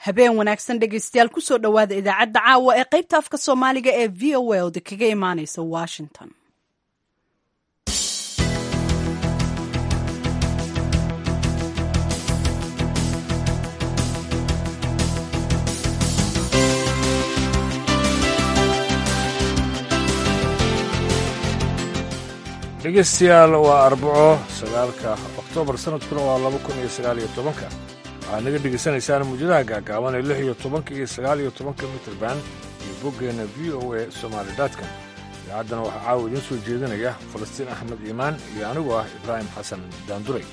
habeen wanaagsan dhegaystayaal kusoo dhowaada idaacadda caawa ee qaybta afka soomaaliga ee v o a oda kaga imaaneysa washington dhegeystayaal waa arbaco sagaalka oktoobar sanadkuna waa laba kun iyo sagaal iyo tobanka waxaad naga dhegaysanaysaan muujadaha gaagaaban ee lix iyo tobanka iyo sagaal iyo tobanka mitrband iyo boggeenna v o a somaali datcom idaacaddana waxaa caawa idiin soo jeedinaya falastiin axmed iimaan iyo anigu ah ibraahim xasan daanduray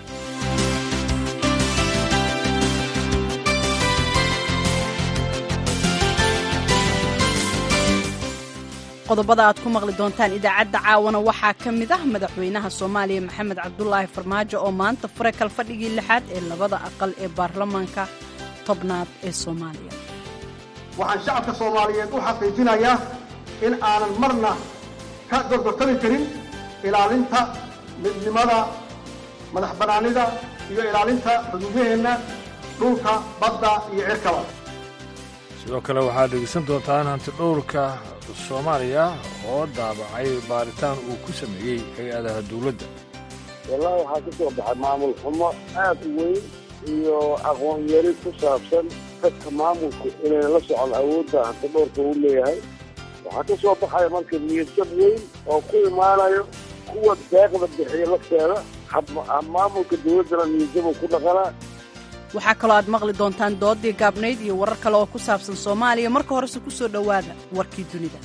qodobada aad ku maqli doontaan idaacadda caawana waxaa ka mid ah madaxweynaha soomaaliya maxamed cabdulaahi farmaajo oo maanta furay kalfadhigii lixaad ee labada aqal ee baarlamaanka tobnaad ee soomaaliya waxaan shacabka soomaaliyeed u xaqiijinayaa in aanan marna ka gorgortami karin ilaalinta midnimada madax bannaanida iyo ilaalinta xuduudaheenna dhulka badda iyo cirkaba sidoo kale waxaad dhegaysan doontaan hanti dhowrka soomaaliya oo daabacay baaritaan uu ku sameeyey hay-adaha dawladda wallaahi waxaa ka soo baxay maamul xumo aad u weyn iyo aqoon yari ku saabsan dadka maamulku inayna la socon awoodda hanti dhowrka uu leeyahay waxaa ka soo baxaya marka niyadjab weyn oo ku imaanayo kuwa deeqda bixiya lafteeda maamulka dawladdana niyadjabuu ku dhaqanaa waxaa kaloo aad maqli doontaan doodii gaabnayd iyo warar kale oo ku saabsan soomaaliya marka horese ku soo dhowaada warkii dunida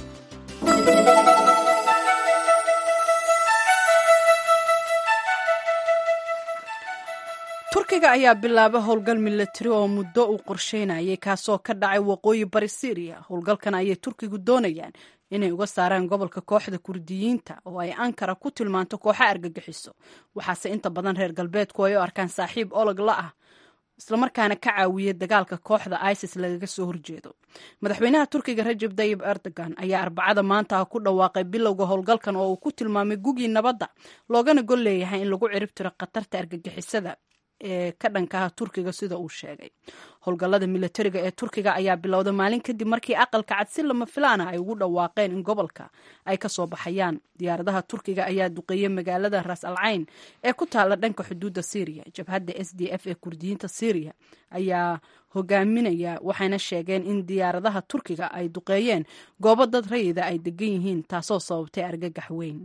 turkiga ayaa bilaabay howlgal milatari oo muddo uu qorsheynayay kaasoo ka dhacay waqooyi bari syriya howlgalkan ayay turkigu doonayaan inay uga saaraan gobolka kooxda kurdiyiinta oo ay ankara ku tilmaanto kooxo argagixiso waxaase inta badan reer galbeedku ay u arkaan saaxiib olog la ah islamarkaana ka caawiya dagaalka kooxda isis lagaga soo horjeedo madaxweynaha turkiga rajab tayib erdogan ayaa arbacada maanta ku dhawaaqay bilowga howlgalkan oo uu ku tilmaamay gugii nabadda loogana gol leeyahay in lagu cirib tiro khatarta argagixisada ee ka dhankaha turkiga sida uu sheegay howlgallada milatariga ee turkiga ayaa bilowda maalin kadib markii aqalka cad si lama filaana ay ugu dhawaaqeen in gobolka ay ka soo baxayaan diyaaradaha turkiga ayaa duqeeyey magaalada ras al cayn ee ku taalla dhanka xuduudda syriya jabhadda s d f ee kurdiyiinta syriya ayaa hogaaminaya waxayna sheegeen in diyaaradaha turkiga ay duqeeyeen goobo dad rayida ay degan yihiin taasoo sababtay argagax weyn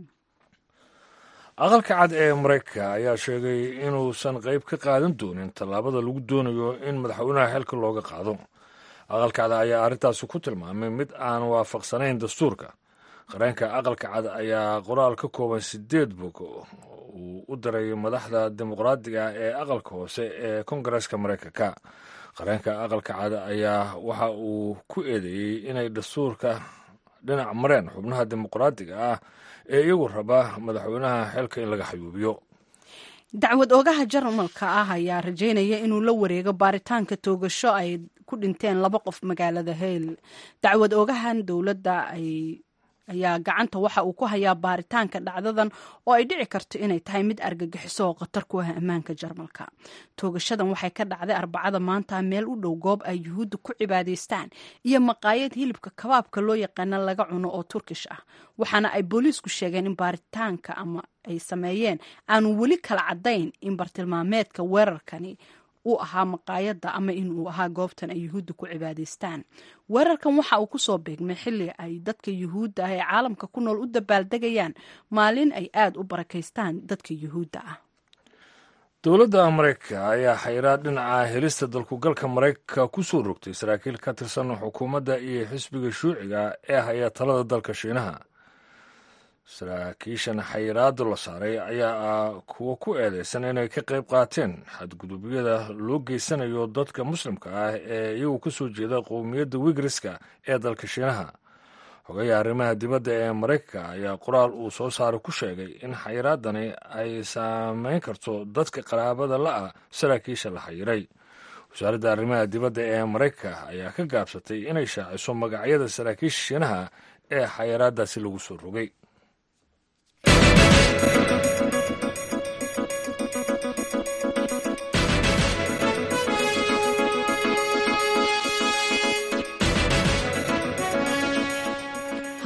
aqalka cad ee maraykanka ayaa sheegay inuusan qayb ka qaadan doonin tallaabada lagu doonayo in madaxweynaha xilka looga qaado aqalka cad ayaa arrintaasi ku tilmaamay mid aan waafaqsanayn dastuurka qareenka aqalka cad ayaa qoraal ka kooban sideed bog uu u diray madaxda dimuqraadiga ee aqalka hoose ee kongareska maraykanka qareenka aqalka cad ayaa waxa uu ku eedeeyey inay dastuurka dhinac mareen xubnaha dimuqraadiga ah ee iyagu raba madaxweynaha xilka in laga xayuubiyo dacwad oogaha jarmalka ah ayaa rajaynaya inuu la wareego baaritaanka toogasho ay ku dhinteen laba qof magaalada heyl dacwad oogahan dowladda ay ayaa gacanta waxa uu ku hayaa baaritaanka dhacdadan oo ay dhici karto inay tahay mid argagixiso oo khatar ku ah ammaanka jarmalka toogashadan waxay ka dhacday arbacada maanta meel u dhow goob ay yuhuudda ku cibaadaystaan iyo maqaayad hilibka kabaabka loo yaqaana laga cuno oo turkish ah waxaana ay booliisku sheegeen in baaritaanka ama ay sameeyeen aanu weli kala caddayn in bartilmaameedka weerarkani uu ahaa maqaayadda ama in uu ahaa goobtan ay yuhuudda ku cibaadaystaan weerarkan waxa uu kusoo beegmay xilli ay dadka yuhuudda ah ee caalamka ku nool u dabaaldegayaan maalin ay aada u barakaystaan dadka yuhuudda ah dowladda maraykanka ayaa xayiraad dhinaca helista dalkugalka maraykanka ku soo rogtay saraakiil ka tirsan xukuumadda iyo xisbiga shuuciga ee haya talada dalka shiinaha saraakiishan xayiraada la saaray ayaa ah kuwo ku eedeysan inay ka qayb qaateen xadgudubyada loo geysanayo dadka muslimka ah ee iyagu ka soo jeeda qowmiyadda wigriska ee dalka shiinaha xogaha arrimaha dibadda ee maraykanka ayaa qoraal uu soo saaray ku sheegay in xayiraadani ay saameyn karto dadka qaraabada la-ah saraakiisha la xayiray wasaaradda arrimaha dibadda ee maraykanka ayaa ka gaabsatay inay shaaciso magacyada saraakiisha shiinaha ee xayiraadaasi lagu soo rogay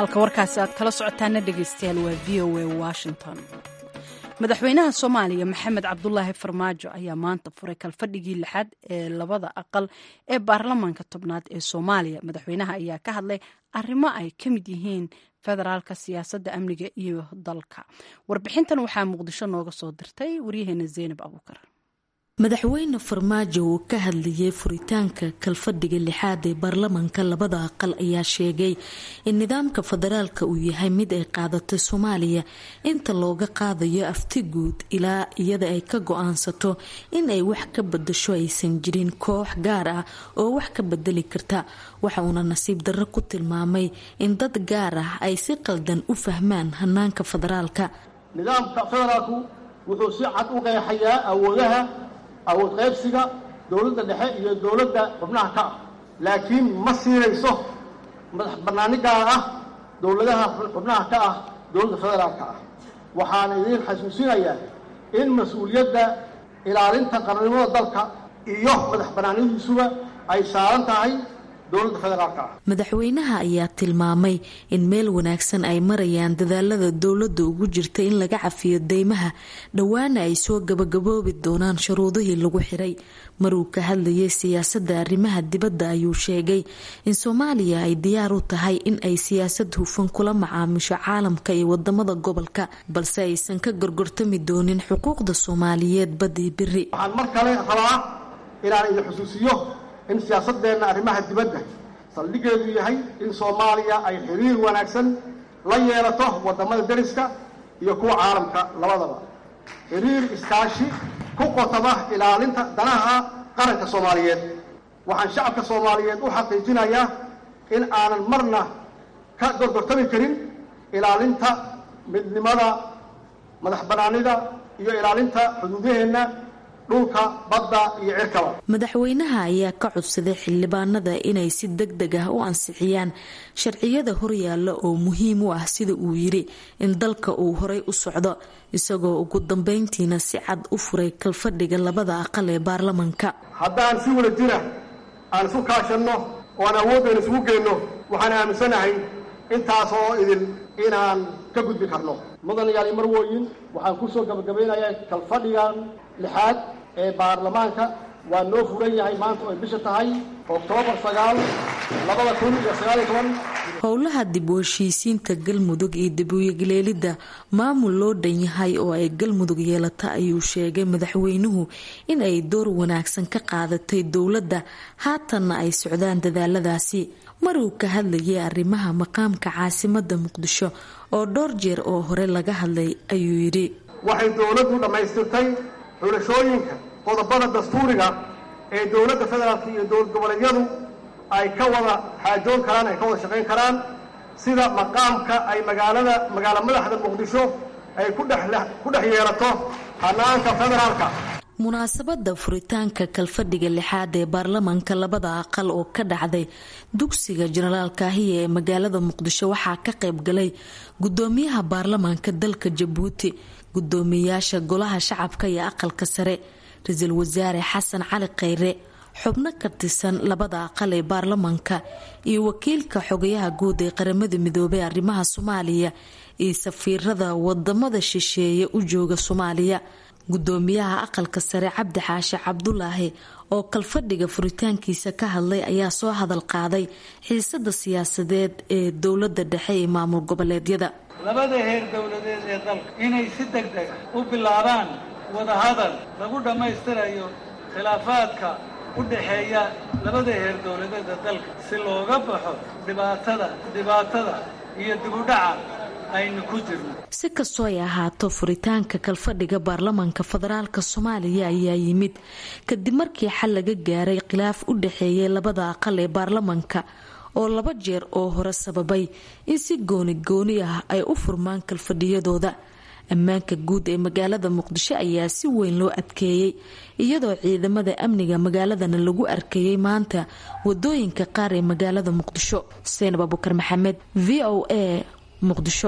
halka warkaasi aad kala socotaana dhegaystayaal waa v o a washington madaxweynaha soomaaliya maxamed cabdulaahi farmaajo ayaa maanta furay kalfadhigii lixaad ee labada aqal ee baarlamaanka tobnaad ee soomaaliya madaxweynaha ayaa ka hadlay arrimo ay ka mid yihiin federaalka siyaasadda amniga iyo dalka warbixintan waxaa muqdisho nooga soo dirtay waryaheena zeynab abuukar madaxweyne farmaajo uu ka hadlayay furitaanka kalfadhiga lixaad ee baarlamanka labada aqal ayaa sheegay in nidaamka federaalka uu yahay mid ay qaadatay soomaaliya inta looga qaadayo afti guud ilaa iyada ay ka go-aansato in ay wax ka badasho aysan jirin koox gaar ah oo wax ka bedeli karta waxa uuna nasiib darro ku tilmaamay in dad gaar ah ay si qaldan u fahmaan hanaanka federaalka nidaamka federaalku wuxuu si cad u qeexayaa awoodaha awood qaybsiga dowladda dhexe iyo dowladda xubnaha ka ah laakiin ma siinayso madax bannaani gaar ah dowladaha xubnaha ka ah dowladda federaalka ah waxaana idiin xasuusinayaa in mas-uuliyadda ilaalinta qarannimada dalka iyo madax bannaanidiisuba ay saaran tahay dowladda federaalka ah madaxweynaha ayaa tilmaamay in meel wanaagsan ay marayaan dadaalada dowladda ugu jirta in laga cafiyo deymaha dhowaana ay soo gabagaboobi doonaan shuruudihii lagu xiray maruu ka hadlayay siyaasadda arrimaha dibadda ayuu sheegay in soomaaliya ay diyaar u tahay in ay siyaasad hufan kula macaamisho caalamka iyo wadamada gobolka balse aysan ka gorgortami doonin xuquuqda soomaaliyeed badii biri waxaan mar kale rabaa inaan idin xusuusiyo in siyaasadeenna arrimaha dibadda saldhigeedu yahay in soomaaliya ay xiriir wanaagsan la yeelato wadamada deriska iyo kuwa caalamka labadaba xiriir iskaashi ku qotaba ilaalinta danaha qaranka soomaaliyeed waxaan shacabka soomaaliyeed u xaqiijinayaa in aanan marna ka gorgortami karin ilaalinta midnimada madax bannaanida iyo ilaalinta xuduudaheenna dhulka badda iyo cirkaba madaxweynaha ayaa ka codsaday xildhibaanada inay si deg deg ah u ansixiyaan sharciyada horyaalla oo muhiim u ah sida uu yiri in dalka uu horay u socdo isagoo ugu dambeyntiina si cad u furay kalfadhiga labada aqal ee baarlamanka haddaan si wada jira aan isu kaashanno oo aan awooddan isugu geenno waxaan aaminsanahay intaas oo idin inaan ka gudbi karno mudan yaali marwooyin waxaan kusoo gabagabaynayaa kalfadhigan lixaad ee baarlamaanka waa noo furan yahay maanta oo ay bisha tahay oktoobar sagaal labada kun iyo sagaaliyo toban howlaha dib u heshiisiinta galmudug iyo dib uyagleelidda maamul loo dhan yahay oo ay galmudug yeelata ayuu sheegay madaxweynuhu in ay door wanaagsan ka qaadatay dowladda haatanna ay socdaan dadaaladaasi maruu ka hadlayay arrimaha maqaamka caasimada muqdisho oo dhowr jeer oo hore laga hadlay ayuu yidhi waxay dowladdu dhammaystirtay xulashooyinka qodobada dastuuriga ee dowladda federaalka iyo dowlad goboleedyadu ay ka wada xaajoon karaan ay ka wada shaqayn karaan sida maqaamka ay magaalada magaalo madaxda muqdisho ay ku dhex yeelato hanaanka federaalka munaasabada furitaanka kalfadhiga lixaad ee baarlamanka labada aqal oo ka dhacday dugsiga jenaraal kaahiya ee magaalada muqdisho waxaa ka qayb galay gudoomiyaha baarlamaanka dalka jabuuti gudoomiyayaasha golaha shacabka iyo aqalka sare ra-iisul wasaare xasan cali kheyre xubno ka tirsan labada aqal ee baarlamanka iyo wakiilka xogayaha guud ee qaramada midoobay arrimaha soomaaliya iyo safiirada wadamada shisheeye u jooga soomaaliya gudoomiyaha aqalka sare cabdi xaashe cabdulaahi oo kalfadhiga furitaankiisa ka hadlay ayaa soo hadal qaaday xiisada siyaasadeed ee dowlada dhexe ee maamul goboleedyada labada heer dowladeed ee dalka inay si deg deg u bilaabaan wadahadal lagu dhammaystirayo khilaafaadka u dhexeeya labada heer dowladeeda dalka si looga baxo dhibaatada dhibaatada iyo dibudhaca aynu ku jirno si kastoo ay ahaato furitaanka kalfadhiga baarlamanka federaalka soomaaliya ayaa yimid kadib markii xal laga gaaray khilaaf u dhexeeyay labada aqal ee baarlamanka oo laba jeer oo hore sababay in si gooni gooni ah ay u furmaan kalfadhiyadooda ammaanka guud ee magaalada muqdisho ayaa si weyn loo adkeeyey iyadoo ciidamada amniga magaaladana lagu arkayay maanta wadooyinka qaar ee magaalada muqdisho seenab abukar maxamed v o a muqdisho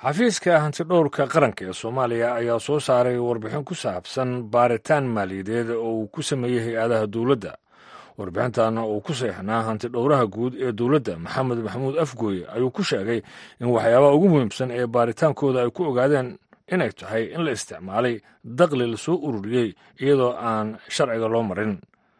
xafiiska hantidhowrka qaranka ee soomaaliya ayaa soo saaray warbixin ku saabsan baaritaan maaliyadeed oo uu ku sameeyey hay-adaha dowladda warbixintan uu ku seexnaa hantidhowraha guud ee dowladda maxamed maxamuud afgooye ayuu ku sheegay in waxyaabaha ugu muhiimsan ee baaritaankooda ay ku ogaadeen inay tahay in la isticmaalay daqli lasoo ururiyey iyadoo aan sharciga loo marin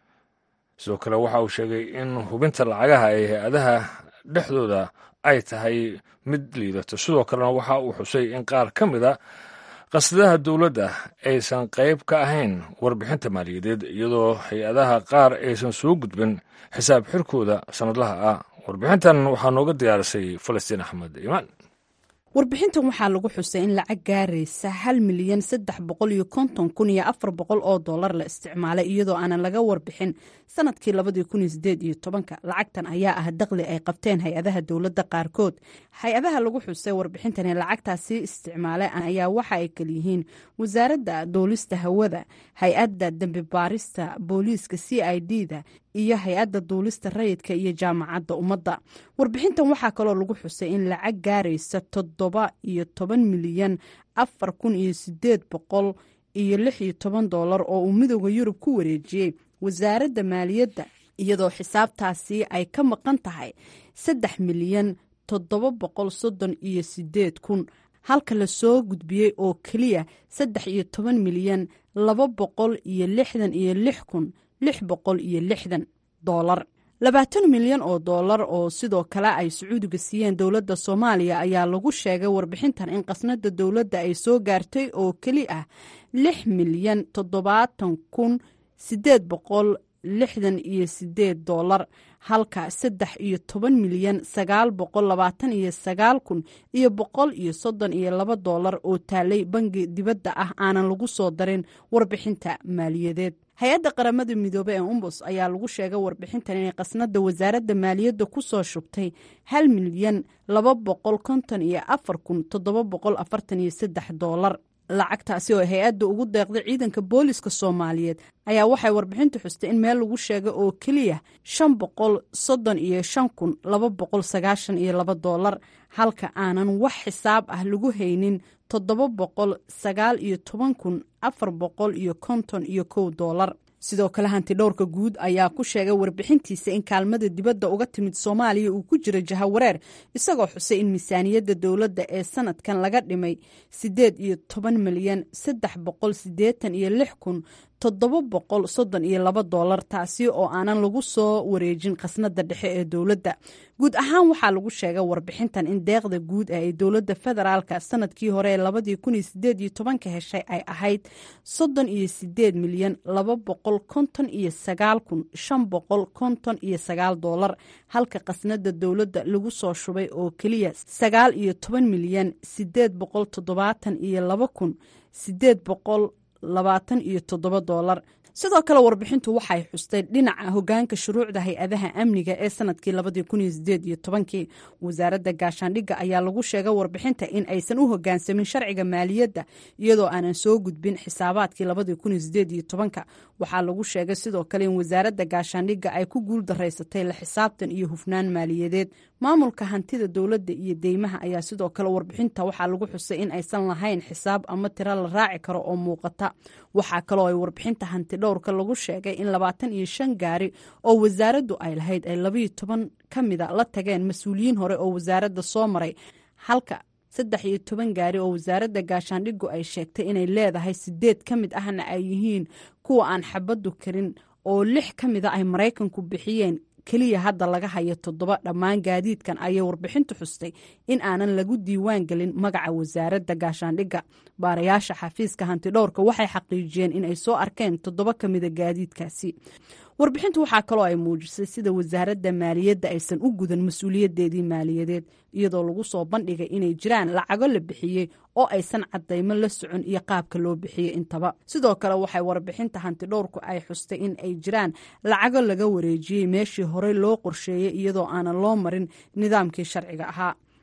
sidoo kale waxa uu sheegay in hubinta lacagaha ee hay-adaha dhexdooda ay tahay mid liidato sidoo kalena waxa uu xusay in qaar ka mid a qasadaha dowladda aysan qayb ka ahayn warbixinta maaliyadeed iyadoo hay-adaha qaar aysan soo gudbin xisaab xirkooda sannadlaha ah warbixintan waxaa nooga diyaarisay falastiin axmed iimaan warbixintan waxaa lagu xusay in lacag gaaraysa hal milyan saddex boqol iyo konton kun iyo afar boqol oo dollar la isticmaalay iyadoo aanan laga warbixin sanadkii labadii kun iyo sideed iyo tobanka lacagtan ayaa ah daqli ay qabteen hay-adaha dowladda qaarkood hay-adaha lagu xusay warbixintan ee lacagtaasi isticmaalay ayaa waxa ay kalyihiin wasaaradda duulista hawada hay-adda dembi baarista booliiska c i d da iyo hay-adda duulista rayidka iyo jaamacadda ummadda warbixintan waxaa kaloo lagu xusay in lacag gaaraysa toddoba iyo toban milyan afar kun iyo sideed boqol iyo lix iyo toban dollar oo uu midooda yurub ku wareejiyey wasaaradda maaliyadda iyadoo xisaabtaasi ay ka maqan tahay saddex milyan toddoba boqol soddon iyo sideed kun halka la soo gudbiyey oo keliya saddex iyo toban milyan laba boqol iyo lixdan iyo lix kun lix boqol iyo lixdan doolar labaatan milyan oo dollar oo sidoo kale ay sacuudiga siiyeen dowladda soomaaliya ayaa lagu sheegay warbixintan in qasnada dowladda ay soo gaartay oo keli ah lix milyan toddobaatan kun sideed boqol lixdan iyo sideed dollar halka saddex iyo toban milyan sagaal boqol labaatan iyo sagaal kun iyo boqol iyo soddon iyo laba dollar oo taalay bangi dibadda ah aanan lagu soo darin warbixinta maaliyadeed hay-adda qaramada midoobe ee umbus ayaa lagu sheegay warbixintan inay qasnada wasaaradda maaliyadda ku soo shubtay hal milyan laba boqol konton iyo afar kun toddoba boqol afartan iyo saddex dollar lacagtaasi oo hay-adda ugu deeqday ciidanka booliska soomaaliyeed ayaa waxay warbixintu xustay in meel lagu sheegay oo keliya shan boqol soddon iyo shan kun laba boqol sagaashan iyo laba dollar halka aanan wax xisaab ah lagu haynin toddoba boqol sagaal iyo toban kun afar boqol iyo konton iyo kow dollar sidoo kale hantidhowrka guud ayaa ku sheegay warbixintiisa in kaalmada dibadda uga timid soomaaliya uu ku jiro jahawareer isagoo xusay in miisaaniyadda dowladda ee sanadkan laga dhimay siddeed iyo toban milyan saddex boqol siddeetan iyo lix kun toddoba boqol soddon iyo laba dollar taasi oo aanan lagu soo wareejin khasnada dhexe ee dowladda guud ahaan waxaa lagu sheegay warbixintan in deeqda guud ee ay dowladda federaalka sanadkii hore ee labadii kun iyo sideed iyo tobanka heshay ay ahayd soddon iyo sideed milyan laba boqol konton iyo sagaal kun shan boqol konton iyo sagaal dollar halka khasnada dowladda lagu soo shubay oo keliya sagaal iyo toban milyan sideed boqol toddobaatan iyo laba kun sideed boqol labaatan iyo toddoba dollar sidoo kale warbixintu waxay xustay dhinaca hogaanka shuruucda hay-adaha amniga ee sanadkii labadii kun iyo sideed iyo tobankii wasaaradda gaashaandhigga ayaa lagu sheegay warbixinta in aysan u hogaansamin sharciga maaliyadda iyadoo aanan soo gudbin xisaabaadkii labadii kun iyo sideed iyo tobanka waxaa lagu sheegay sidoo kale in wasaaradda gaashaandhigga ay ku guul daraysatay la xisaabtan iyo hufnaan maaliyadeed maamulka hantida dowladda iyo deymaha ayaa sidoo kale warbixinta waxaa lagu xusay in aysan lahayn xisaab ama tiro la raaci karo oo muuqata waxaa kaloo ay warbixinta hanti dhowrka lagu sheegay in labaatan iyo shan gaari oo wasaaraddu ay lahayd ay labayo toban ka mida la tageen mas-uuliyiin hore oo wasaaradda soo maray halka saddex iyo toban gaari oo wasaaradda gaashaandhigu ay sheegtay inay leedahay sideed ka mid ahna ay yihiin kuwa aan xabaddu karin oo lix ka mida ay maraykanku bixiyeen keliya hadda laga hayo toddoba dhammaan gaadiidkan ayay warbixintu xustay in aanan lagu diiwaan gelin magaca wasaaradda gaashaandhigga baarayaasha xafiiska hantidhowrka waxay xaqiijiyeen in ay soo arkeen toddoba ka mida gaadiidkaasi warbixintu waxaa kaloo ay muujisay sida wasaaradda maaliyadda aysan u gudan mas-uuliyadeedii maaliyadeed iyadoo lagu soo bandhigay inay jiraan lacago la bixiyey oo aysan cadaymo la socon iyo qaabka loo bixiyey intaba sidoo kale waxay warbixinta hantidhowrku ay xustay in ay jiraan lacago laga wareejiyey meeshii horey loo qorsheeyey iyadoo aanan loo marin nidaamkii sharciga ahaa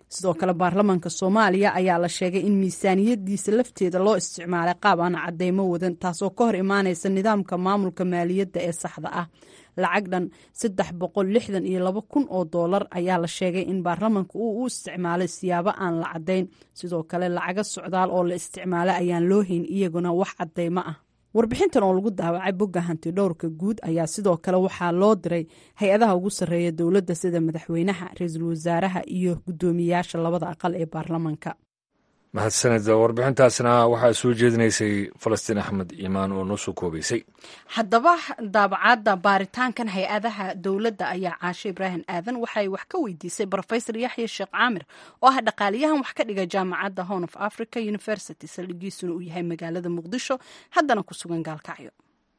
sidoo kale baarlamaanka soomaaliya ayaa la sheegay in miisaaniyadiisa lafteeda loo isticmaalay qaab aan cadeymo wadan taasoo ka hor imaaneysa nidaamka maamulka maaliyadda ee saxda ah lacag dhan saddex boqol lixdan iyo laba kun oo doolar ayaa la sheegay in baarlamaanka uu u isticmaalay siyaabo aan la caddayn sidoo kale lacago socdaal oo la isticmaalay ayaan loo hayn iyaguna wax cadeymo ah warbixintan oo lagu daawacay bogga hanti dhowrka guud ayaa sidoo kale waxaa loo diray hay-adaha ugu sarreeya dowladda sida madaxweynaha ra-iisul wasaaraha iyo guddoomiyayaasha labada aqal ee baarlamaanka mahadsaned warbixintaasna waxaa soo jeedinaysay falastiin axmed iimaan oo noo soo koobaysay haddaba daabacaadda baaritaankan hay-adaha dowladda ayaa caashe ibraahim aadan waxay wax ka weydiisay rofesor yaxya sheekh caamir oo ah dhaqaaliyahan wax ka dhiga jaamacadda horn of africa university saldhigiisuna uu yahay magaalada muqdisho haddana ku sugan gaalkacyo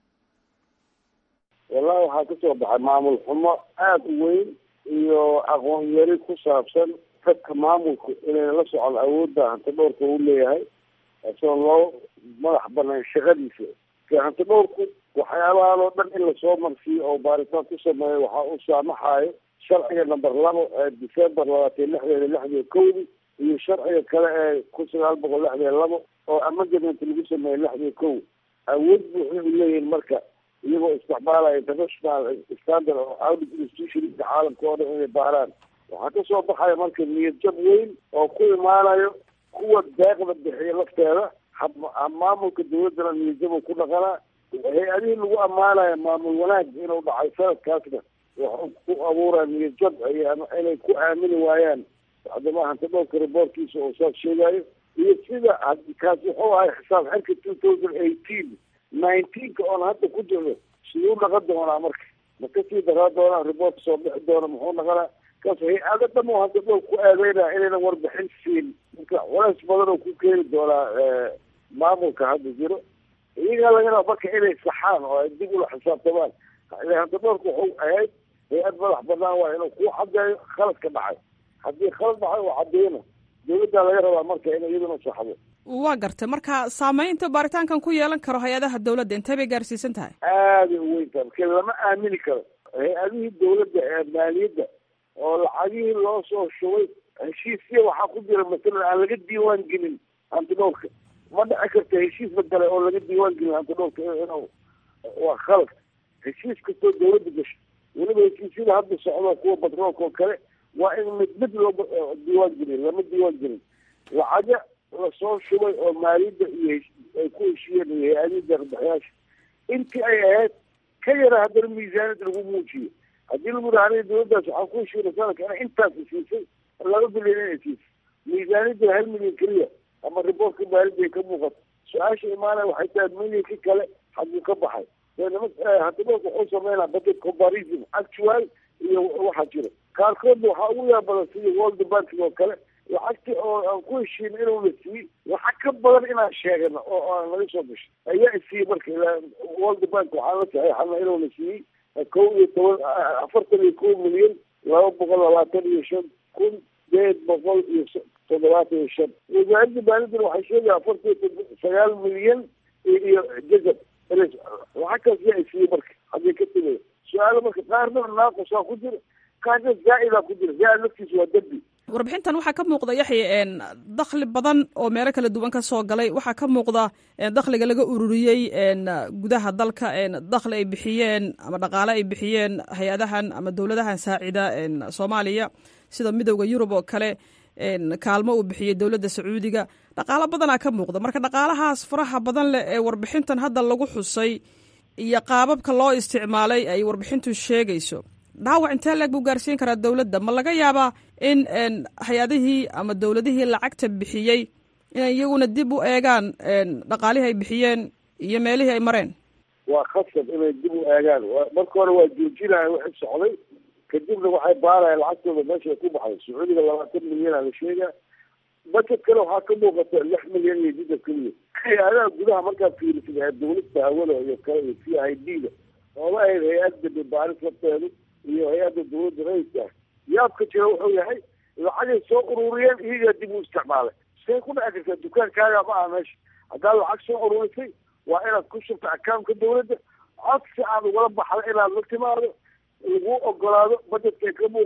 wallahi waxaa kasoo baxay maamul xumo aada u weyn iyo aqoon yari ku saabsan dadka maamulku inay la socon awoodda hanti dhowrka uu leeyahay isagoo loo madax banaan shaqadiisa ka hanti dhowrku waxyaabahan oo dhan in lasoo marsiiyo oo baaritaan ku sameeyo waxaa u saamaxayo sharciga number labo ee december labaatan lixdeeda lixdiyo kowdi iyo sharciga kale ee kun sagaal boqol lixdiyo labo oo amendament lagu sameeyey lixdiyo kow awood buuxda u leeyihin marka iyagoo isticmaalaya international standard oo audit institutionka caalamka oo dhan inay baaraan waxaa kasoo baxaya marka niyad jab weyn oo ku imaanayo kuwa deeqda bixiya lafteeda maamulka dawladdana niyad jab ku dhaqanaa hay-adihii lagu ammaanayo maamul wanaag inuu dhacay sanadkaasna waxuu ku abuuraya niyad jab inay ku aamini waayaan haddama hanti dhowrka reportkiisa oo saas sheegayo iyo sida kaas wuxuu ahay xisaab xirka two thousand eighteen nineteenka oon hadda ku jirno siduu dhaqan doonaa marka ma kasii daraa doonaa report soo bixi doona muxuu dhaqanaa kaas hay-ado dhan oo hadda dhowr ku aadeynaya inaynan warbixin siin marka culays badan oo ku keeni doonaa maamulka hadda jiro iyagaa laga raba marka inay saxaan oo ay dib ula xisaabtamaan hadda dhowrka wuxuu ahayd hay-ad madax banaan waa inuu ku cadeeyo khaladka dhacay haddii khalad dhacay oo cadeyno dawladdaa laga rabaa marka inay iyaduna saxdo waa gartay marka saameynta baaritaankan ku yeelan karo hay-adaha dawladda intee bay gaarsiisan tahay aaday u weyn tahay marka lama aamini karo hay-adihii dawladda ee maaliyadda oo lacagihii loo soo shubay heshiisya waxaa ku jira masalan aan laga diiwaan gelin hantidhowrka ma dhici karta heshiis magale oo laga diiwaan gelin hantidhowrka inuu waa khalad heshiis kastoo dawladda gasho weliba heshiisyada hadda socdo kuwa batroolka oo kale waa in mid mid loo diiwaan gelin lama diiwaan gelin lacaga lasoo shubay oo maaliyadda iyo ay ku heshiiyeen iyo hay-adihii deeqbixiyaasha intii ay ahayd ka yara haddana miisaaniyad lagu muujiyo haddii lagu yidhaha aniga dawladdaas waxaan ku heshiina sanadka ina intaas siisay laba bilyan inay siisay miisaaniyadda hal milyan keliya ama riboortka maaliyadda ay ka muuqato su-aasha imaanaya waxay tahay milyanka kale hadduu ka baxay hadibooka wuxuu sameynaa budget comparison actual iyo waxaa jira qaarkoodna waxaa ugu yaa badan sida world banking oo kale lacagti oo aan ku heshiin inuuna siiyey lacag ka badan inaan sheegano oo aan laga soo gashay ayaa isiiyey marka world bank waxaan la saxeexana inuuna siiyey kow iyo toban afartan iyo kow milyan laba boqol labaatan iyo shan kun sideed boqol iyo toddobaatan iyo shan wasaaradda maaliyadana waxay sheegaya afartan iyo sagaal milyan iyo jazab lacagtaas yaa isiiyey marka haddii ka timaya su-aalo marka qaarna naaqusaa ku jira qaarna zaa-idaa ku jira zaa-id laftiisa waa dembi warbixintan waxaa ka muuqda yaxya dakhli badan oo meelo kala duwan ka soo galay waxaa ka muuqda dakhliga laga ururiyey gudaha dalka dakhli ay bixiyeen ama dhaqaale ay bixiyeen hay-adahan ama dowladahan saacida soomaaliya sida midowda yurub oo kale kaalmo uu bixiyey dowladda sacuudiga dhaqaalo badanaa ka muuqda marka dhaqaalahaas faraha badan leh ee warbixintan hadda lagu xusay iyo qaababka loo isticmaalay ay warbixintu sheegayso dhaawac intee leeg buu gaarsiin karaa dowladda ma laga yaabaa in hay-adihii ama dowladihii lacagta bixiyey inay iyaguna dib u eegaan dhaqaalihii ay bixiyeen iyo meelihii ay mareen waa khasab inay dib u eegaan marka hore waa joojinaya wixii socday kadibna waxay baarayaan lacagtooda meesha ku baxday sacuudiga labaatan milyana la sheegaa budget kale waxaa ka muuqata lix milyan iyo jidab keliya hay-adaha gudaha markaad fiirisid ee dawladda hawada iyo kale iyo c i d da oola ahayd hay-adda baaris lafteedu iyo hay-adda dawladda rayidka ah yaabka jira wuxuu yahay lacagay soo ururiyeen iyagaa dib u isticmaalay see ku dhici kartaa dukaankaaga ma aha meesha haddaad lacag soo ururisay waa inaad ku shubta akaamka dawladda codsi aad ugala baxda inaad la timaado lagu ogolaado budgetkay ka muuqato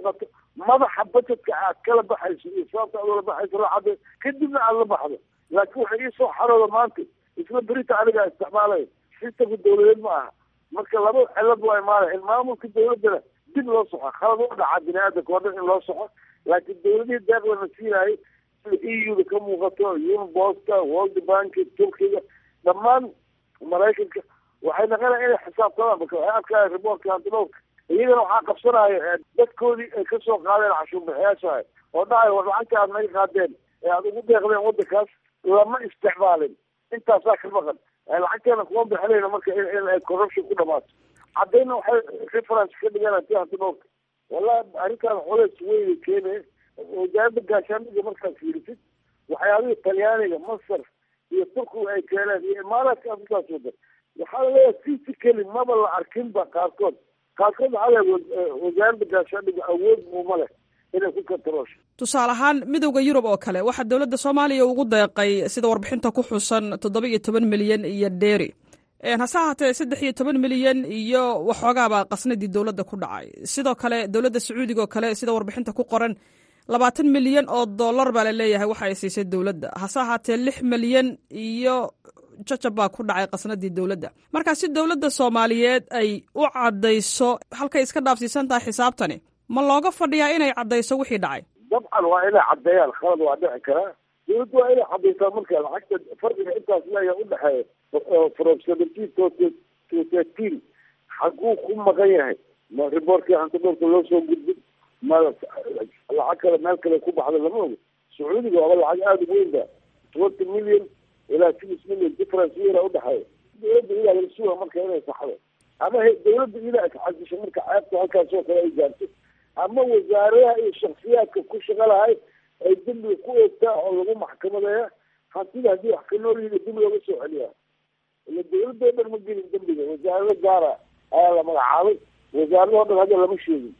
madaxa budgetka aad kala baxayso iyo sababta aad ula baxayso lacada kadibna aad la baxdo laakiin waxay iisoo xarooda maanta isla berita anigaa isticmaalaya sistamka dawladeed ma aha marka laba cilad waa imaanaya in maamulka dawladdana dib loo soxo khalad u dhaca bini aadamka oo dhan in loo soxo laakiin dawladihii deeq lana siinaayay sida e u-da ka muuqato unbosta world bank turkiga dhammaan maraykanka waxay naqanaya inay xisaabtamaan marka waxay arkaya riboortka antidhowrka iyagana waxaa qabsanaya dadkoodii ay kasoo qaadeen cashuurbixiyaasha oo dhahay war lacagta aad naga qaadeen ee aada ugu deeqdeen waddankaas lama isticmaalin intaasaa ka maqan lacagteena kuma bixinayno marka in ay corruption ku dhamaato caddayna waxay reference ka dhigaan ti antidhowrka wallahi arrintaan culays weyna keenaya wasaaradda gaashaandhiga markaad fiirisid waxyaabihii talyaaniga masar iyo turkiga ay keeneen iyo imaaraadka afrikaas wadan waxaa laleeyahay physically maba la arkinba qaarkood qaarkood waxaa leeyahay wasaaradda gaashaandhiga awood muuma leh inay ku kantaroosho tusaale ahaan midowda yurub oo kale waxaa dowladda soomaaliya ugu deeqay sida warbixinta ku xusan toddoba iyo toban milyan iyo dheeri hase ahaatee saddex iyo toban milyan iyo waxoogaabaa qasnadii dowladda ku dhacay sidoo kale dowladda sacuudiga oo kale sida warbixinta ku qoran labaatan milyan oo dollar baa la leeyahay waxa ay siisay dowladda hase ahaatee lix milyan iyo jajab baa ku dhacay qasnadii dowladda marka si dowladda soomaaliyeed ay u caddayso halkay iska dhaafsiisan tahay xisaabtani ma looga fadhiyaa inay caddayso wixii dhacay dabcan waa inay caddeeyaan khalad waa dhici karaa dawladda waa inay caddaysaa marka lacagta farqiga intaas leeya udhexeeya from seventeen to to thirteen xaguu ku maqan yahay ma riboortkii antidhowrka loo soo gudbin ma lacag kale meel kale ku baxda lama ogo sacuudiga waaba lacag aada u weyn ba twenty million ilaa six million difference yara udhexeeya dawladda idaa laga suga marka inay saxdo ama dawladda idaa isxasisho marka ceebta halkaas oo kale ay gaarto ama wasaaradaha iyo shaksiyaadka ku shaqa lahay ay dembiga ku eegtaa oo lagu maxkamadeeya hantida haddii wax ka nool yihi dib looga soo celiyaa ila dawladda o dhan ma gelin dembiga wasaarado gaara ayaa la magacaabay wasaarado dhan hadda lama sheegin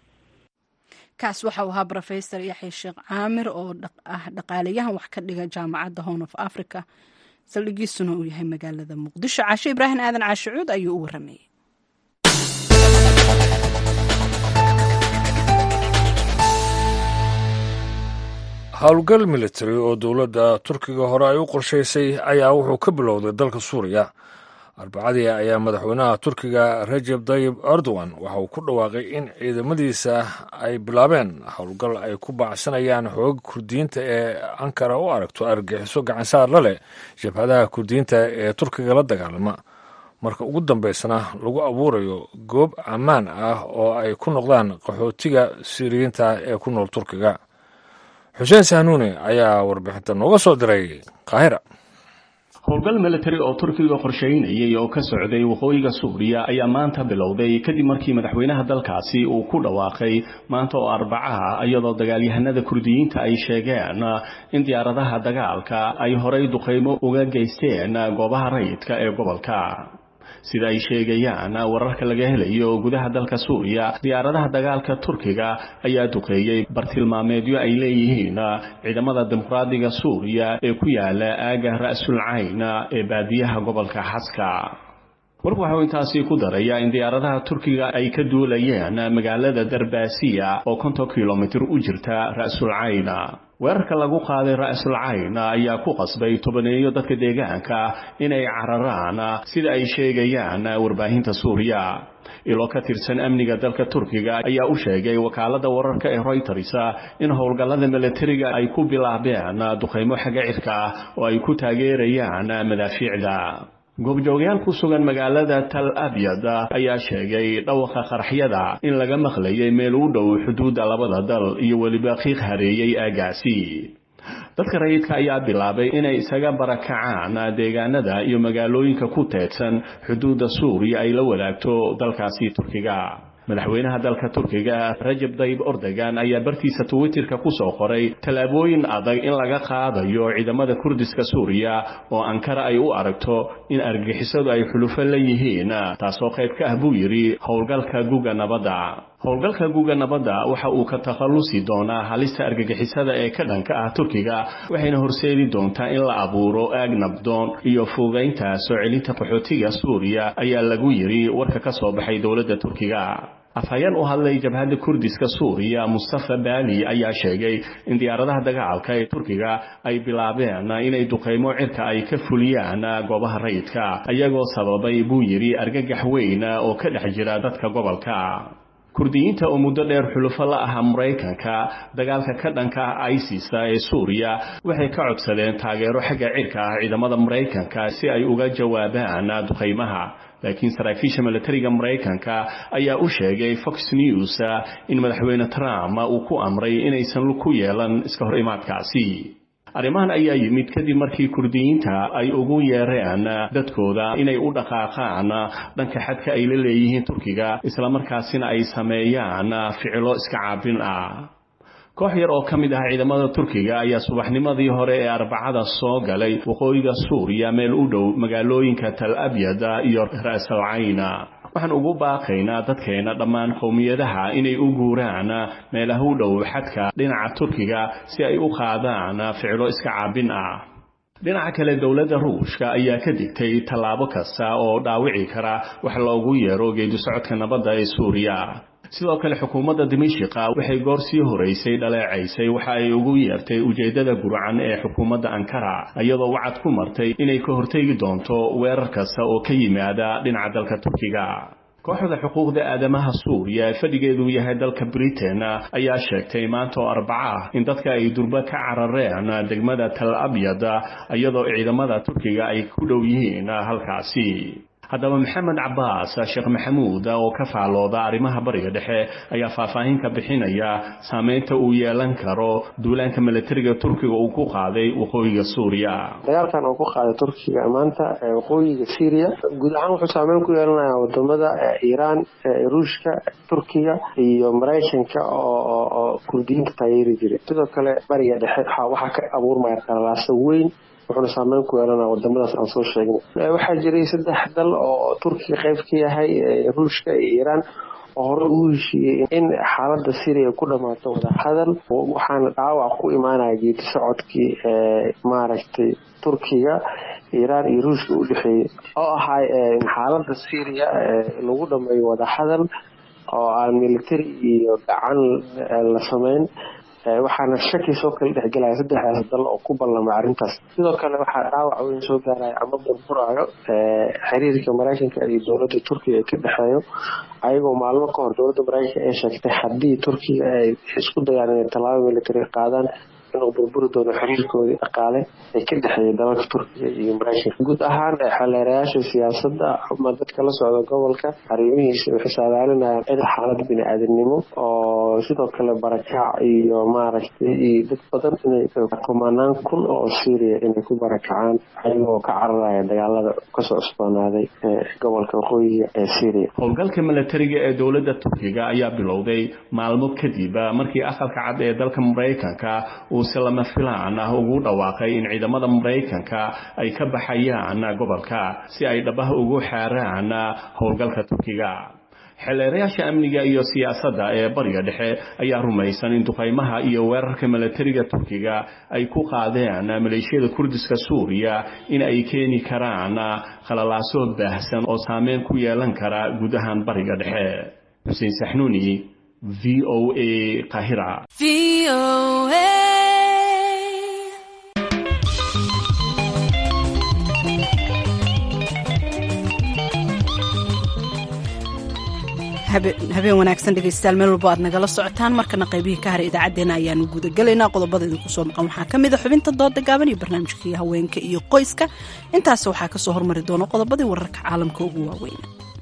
kaas waxau ahaa rofesor yaxya sheekh caamir oo ah dhaqaalayahan wax ka dhiga jaamacadda horn of africa saldhigiisuna uu yahay magaalada muqdisho caashe ibraahim aadan caashicuud ayuu u waramayey howlgal military oo dowladda turkiga hore ay u qorshaysay ayaa wuxuu ka bilowday dalka suuriya arbacadii ayaa madaxweynaha turkiga rajeb tayib erdogan waxa uu ku dhawaaqay in ciidamadiisa ay bilaabeen howlgal ay ku baacsanayaan xooga kurdiyiinta ee ankara u aragto argagixiso gacansaar la leh jabhadaha kurdiyiinta ee turkiga la dagaalama marka ugu dambeysana lagu abuurayo goob ammaan ah oo ay ku noqdaan qaxootiga siiriyiinta ee ku nool turkiga xuseen sahnuune ayaa warbixinta nooga soo diray qaahira howlgal military oo turkiga qorshaynayay oo ka socday waqooyiga suuriya ayaa maanta bilowday kadib markii madaxweynaha dalkaasi uu ku dhawaaqay maanta oo arbacaha iyadoo dagaalyahanada kurdiyiinta ay sheegeen in diyaaradaha dagaalka ay horay duqaymo uga geysteen goobaha rayidka ee gobolka sida ay sheegayaan wararka laga helayo gudaha dalka suuriya diyaaradaha dagaalka turkiga ayaa duqeeyey bartilmaameedyo ay leeyihiin ciidamada dimuqraadiga suuriya ee ku yaala aaga ra'sul cayn ee baadiyaha gobolka xaska warku waxau intaasi ku darayaa in diyaaradaha turkiga ay ka duulayeen magaalada darbaasiya oo konton kilomitir u jirta ra'sul cayn weerarka lagu qaaday ra'sul cayn ayaa ku qasbay tobaneeyo dadka deegaanka inay cararaan sida ay sheegayaan warbaahinta suuriya ilo ka tirsan amniga dalka turkiga ayaa u sheegay wakaalada wararka ee royters in howlgallada milatariga ay ku bilaabeen duqaymo xagga cirka ah oo ay ku taageerayaan madaafiicda goobjoogayaal ku sugan magaalada tal abyad ayaa sheegay dhawaqa qaraxyada in laga maqlayay meel u dhow xuduudda labada dal iyo weliba qiiq hareeyey aagaasi dadka rayidka ayaa bilaabay inay isaga barakacaan deegaanada iyo magaalooyinka ku teedsan xuduudda suuriya ay la wadaagto dalkaasi turkiga madaxweynaha dalka turkiga rajab dayib ordogan ayaa bartiisa twitterka ku soo qoray tallaabooyin adag in laga qaadayo ciidamada kurdiska suuriya oo ankara ay u aragto in argagixisadu ay xulufo la yihiin taasoo qayb ka ah buu yidhi howlgalka guga nabadda howlgalka guga nabadda waxa uu ka takhallusi doonaa halista argagixisada ee ka dhanka ah turkiga waxayna horseedi doontaa in la abuuro aag nabdoon iyo fuugaynta soo celinta qaxootiga suuriya ayaa lagu yidhi warka ka soo baxay dowladda turkiga afhayeen u hadlay jabhadda kurdiska suuriya mustafa baali ayaa sheegay in diyaaradaha dagaalka ee turkiga ay bilaabeen inay duqaymo cirka ay ka fuliyaan goobaha rayidka iyagoo sababay buu yidhi argagax weyn oo ka dhex jira dadka gobolka kurdiyiinta oo muddo dheer xulufo la aha maraykanka dagaalka ka dhanka ah isis ee suuriya waxay ka codsadeen taageero xagga cirka ah ciidamada maraykanka si ay uga jawaabaan duqaymaha laakiin saraakiisha milatariga maraykanka ayaa u sheegay fox news in madaxweyne trump uu ku amray inaysan ku yeelan iska hor imaadkaasi arrimahan ayaa yimid kadib markii kurdiyiinta ay ugu yeereen dadkooda inay u dhaqaaqaan dhanka xadka ay la leeyihiin turkiga islamarkaasina ay sameeyaan ficilo iska caabin ah koox yar oo ka mid ah ciidamada turkiga ayaa subaxnimadii hore ee arbacada soo galay waqooyiga suuriya meel u dhow magaalooyinka tal abyad iyo ra'sal cayna waxaan ugu baaqaynaa dadkeena dhammaan qowmiyadaha inay u guuraan meelaha u dhow xadka dhinaca turkiga si ay u qaadaan ficilo iska caabin ah dhinaca kale dowladda ruushka ayaa ka digtay tallaabo kasta oo dhaawici kara wax loogu yeero geedi socodka nabadda ee suuriya sidoo kale xukuumadda dimishiqa waxay goor sii horeysay dhaleecaysay waxa ay ugu yeertay ujeeddada gurcan ee xukuumadda ankara iyadoo wacad ku martay inay ka hortegi doonto weerar kasta oo ka yimaada dhinaca dalka turkiga kooxda xuquuqda aadamaha suuriya ee fadhigeedu yahay dalka britain ayaa sheegtay maanta oo arbaca ah in dadka ay durba ka carareen degmada tal abyad iyadoo ciidamada turkiga ay ku dhow yihiin halkaasi haddaba maxamed cabaas sheekh maxamuud oo ka faalooda arrimaha bariga dhexe ayaa faahfaahin ka bixinaya saameynta uu yeelan karo duulaanka milatariga turkiga uu ku qaaday waqooyiga suuriya dagaalkan uu ku qaaday turkiga maanta waqooyiga syria guud ahaan wuxuu saameyn ku yeelanayaa wadamada iiraan ruushka turkiga iyo maraykanka oo kurdiyiinta taageeri jiray sidoo kale bariga dhexe waxaa ka abuurmaya qalalaasa weyn wuxuuna saameyn ku yeelana wadamadaas aan soo sheegnay waxaa jiray saddex dal oo turkiga qayb ka yahay ruushka iyo iiraan oo hore ugu heshiiyey in xaalada syria ku dhamaato wadahadal waxaana dhaawac ku imaanaya geedi socodkii maaragtay turkiga iiraan iyo ruushka u dhexeeyey oo ahay xaalada syria lagu dhameeyo wadahadal oo aan military iyo gacan la sameyn waxaana shaki soo kala dhexgelaya saddexdaas dal oo ku ballamay arrintaas sidoo kale waxaa dhaawac weyn soo gaaraya ama burburaayo xiriirka maraykanka iyo dowladda turkiga ee ka dhexeeyo ayagoo maalmo ka hor dowladda maraykanka ay sheegtay haddii turkiga ay isku dayaan inay tallaabo military qaadaan inuu burburi doono xiriirkoodii dhaqaale ee ka dhexeeyay dalalka turkiga iyo maraykanka guud ahaan xeleerayaasha siyaasadda ama dadka la socda gobolka arrimihiisa waxay saadaalinayaan in xaalad bini-aadamnimo oo sidoo kale barakac iyo maaragtay iyo dad badan inay kumanaan kun oo syria inay ku barakacaan ayagoo ka cararaya dagaalada kasoo cusboonaaday gobolka waqooyiga ee syria howlgalka milatariga ee dowladda turkiga ayaa bilowday maalmo kadib markii aqalka cad ee dalka maraykanka uu si lama filaan ah ugu dhawaaqay in ciidamada maraykanka ay ka baxayaan gobolka si ay dhabaha ugu xaaraan howlgalka turkiga xeleerayaasha amniga iyo siyaasadda ee bariga dhexe ayaa rumaysan in duqaymaha iyo weerarka milatariga turkiga ay ku qaadeen maleeshiyada kurdiska suuriya in ay keeni karaan khalalaaso baahsan oo saameyn ku yeelan kara guud ahaan bariga dhexe xuseen saxnuuni v o a qahira habeen wanaagsan dhegeystayaal meel walbo aad nagala socotaan markana qaybihii ka haray idaacaddeenna ayaanu gudagelaynaa qodobada idinku soo maqan waxaa ka mid a xubinta dooda gaaban iyo barnaamijkii haweenka iyo qoyska intaas waxaa kasoo hormari doona qodobadii wararka caalamka ugu waaweyn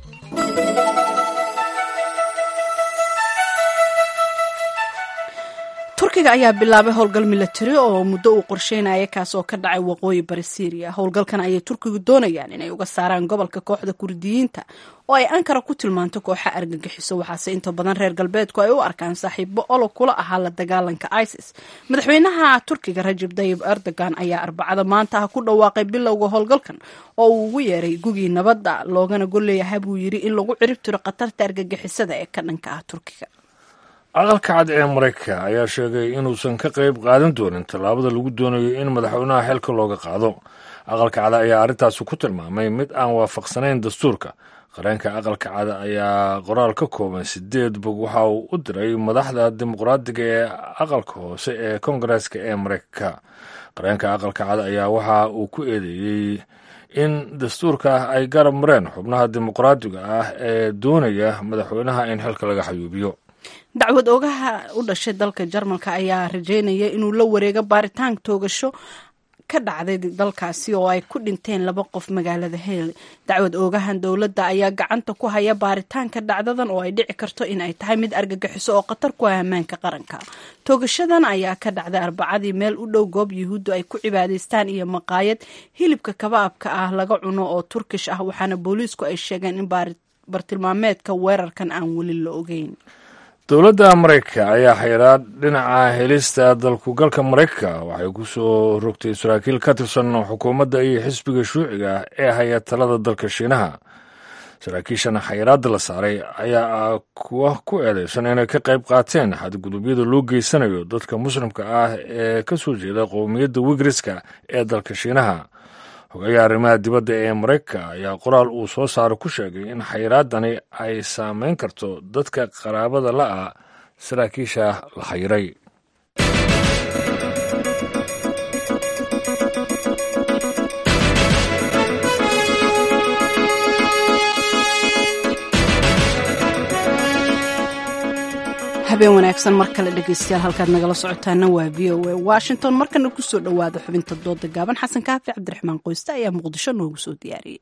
turkiga ayaa bilaabay howlgal milatari oo muddo uu qorsheynaya kaas oo ka dhacay waqooyi bari syriya howlgalkan ayay turkigu doonayaan inay uga saaraan gobolka kooxda kurdiyiinta oo ay ankara ku tilmaanto kooxa argagixiso waxaase inta badan reer galbeedku ay u arkaan saaxiibo olog kula ahaa la dagaalanka isis madaxweynaha turkiga rajab dayib erdogan ayaa arbacada maanta ah ku dhawaaqay bilowga howlgalkan oo uu ugu yeeray gugii nabadda loogana golleeyaha buu yidhi in lagu cirib tiro khatarta argagixisada ee ka dhanka ah turkiga aqalka cad ee maraykanka ayaa sheegay inuusan ka qayb qaadan doonin tallaabada lagu doonayo in madaxweynaha xilka looga qaado aqalka cada ayaa arrintaasi ku tilmaamay mid aan waafaqsanayn dastuurka qareenka aqalka cada ayaa qoraal ka kooban sideed bog waxa uu u diray madaxda dimuqraadiga ee aqalka hoose ee kongareska ee mareykanka qareenka aqalka cada ayaa waxa uu ku eedeeyey in dastuurka ay garab mareen xubnaha dimuqraadiga ah ee doonaya madaxweynaha in xilka laga xayuubiyo dacwad oogaha u dhashay dalka jarmalka ayaa rajeynaya inuu la wareego baaritaan toogasho ka dhacday dalkaasi oo ay ku dhinteen laba qof magaalada hel dacwad oogahan dowladda ayaa gacanta ku haya baaritaanka dhacdadan oo ay dhici karto in ay tahay mid argagixiso oo khatar ku ah ammaanka qaranka toogashadan ayaa ka dhacday arbacadii meel u dhow goob yuhuuddu ay ku cibaadaystaan iyo maqaayad hilibka kabaabka ah laga cuno oo turkish ah waxaana booliisku ay sheegeen in bartilmaameedka weerarkan aan weli la ogeyn dowladda maraykanka ayaa xayiraad dhinaca helista dalkugalka maraykanka waxay ku soo rogtay saraakiil ka tirsan xukuumadda iyo xisbiga shuuciga ee haya talada dalka shiinaha saraakiishan xayiraadda la saaray ayaa kuwa ku eedeysan inay ka qayb qaateen xadgudubyada loo geysanayo dadka muslimka ah ee ka soo jeeda qowmiyadda wigriska ee dalka shiinaha hogayaha arrimaha dibadda ee maraykanka ayaa qoraal uu soo saaro ku sheegay in xayiraadani ay saameyn karto dadka qaraabada la-a saraakiisha la xayiray habeen wanaagsan mar kale dhegeystayaal halkaad nagala socotaana waa v o a washington markana kusoo dhowaada xubinta dooda gaaban xasan kaafi cabdiraxmaan qoyste ayaa muqdisho noogu soo diyaariyey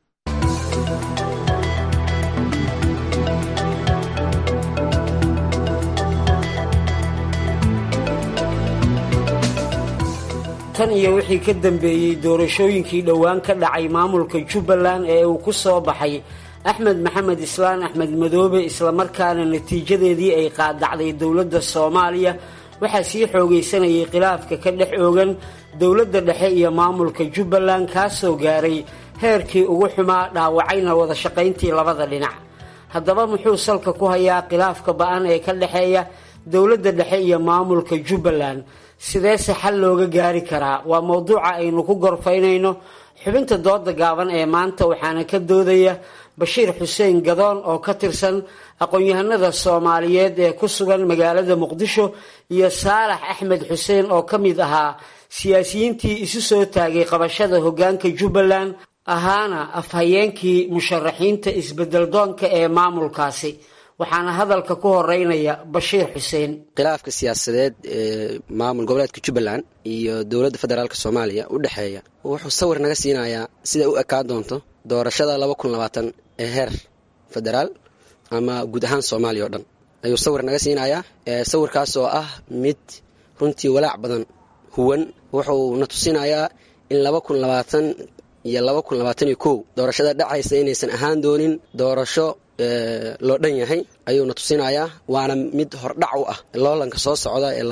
tan iyo wixii ka dambeeyey doorashooyinkii dhowaan ka dhacay maamulka jubbaland ee uu ku soo baxay axmed maxamed islaan axmed madoobe islamarkaana natiijadeedii ay qaadacday dowladda soomaaliya waxaa sii xoogaysanayay khilaafka ka dhex oogan dowladda dhexe iyo maamulka jubbaland kaasoo gaaray heerkii ugu xumaa dhaawacayna wada shaqayntii labada dhinac haddaba muxuu salka ku hayaa khilaafka ba-an ee ka dhexeeya dowladda dhexe iyo maamulka jubbaland sideese xal looga gaari karaa waa mowduuca aynu ku gorfaynayno xubinta dooda gaaban ee maanta waxaana ka doodaya bashiir xuseen gadoon oo ka tirsan aqoon-yahanada soomaaliyeed ee ku sugan magaalada muqdisho iyo saalax axmed xuseen oo ka mid ahaa siyaasiyiintii isu soo taagay qabashada hoggaanka jubbaland ahaana afhayeenkii musharaxiinta isbeddeldoonka ee maamulkaasi waxaana hadalka ku horeynaya bashiir xuseen khilaafka siyaasadeed ee maamul goboleedka jubbaland iyo dowladda federaalk soomaaliya u dhexeeya wuxuu sawir naga siinayaa siday u ekaan doonto doorashada laba kun labaatan ee heer federaal ama guud ahaan soomaaliya oo dhan ayuu sawir naga siinayaa sawirkaas oo ah mid runtii walaac badan huwan wuxuu na tusinayaa in laba kun labaatan iyo laba kun labaatan iyo kow doorashada dhacaysa inaysan ahaan doonin doorasho loo dhan yahay ayuuna tusinayaa waana mid hordhac u ah loolanka soo socda ee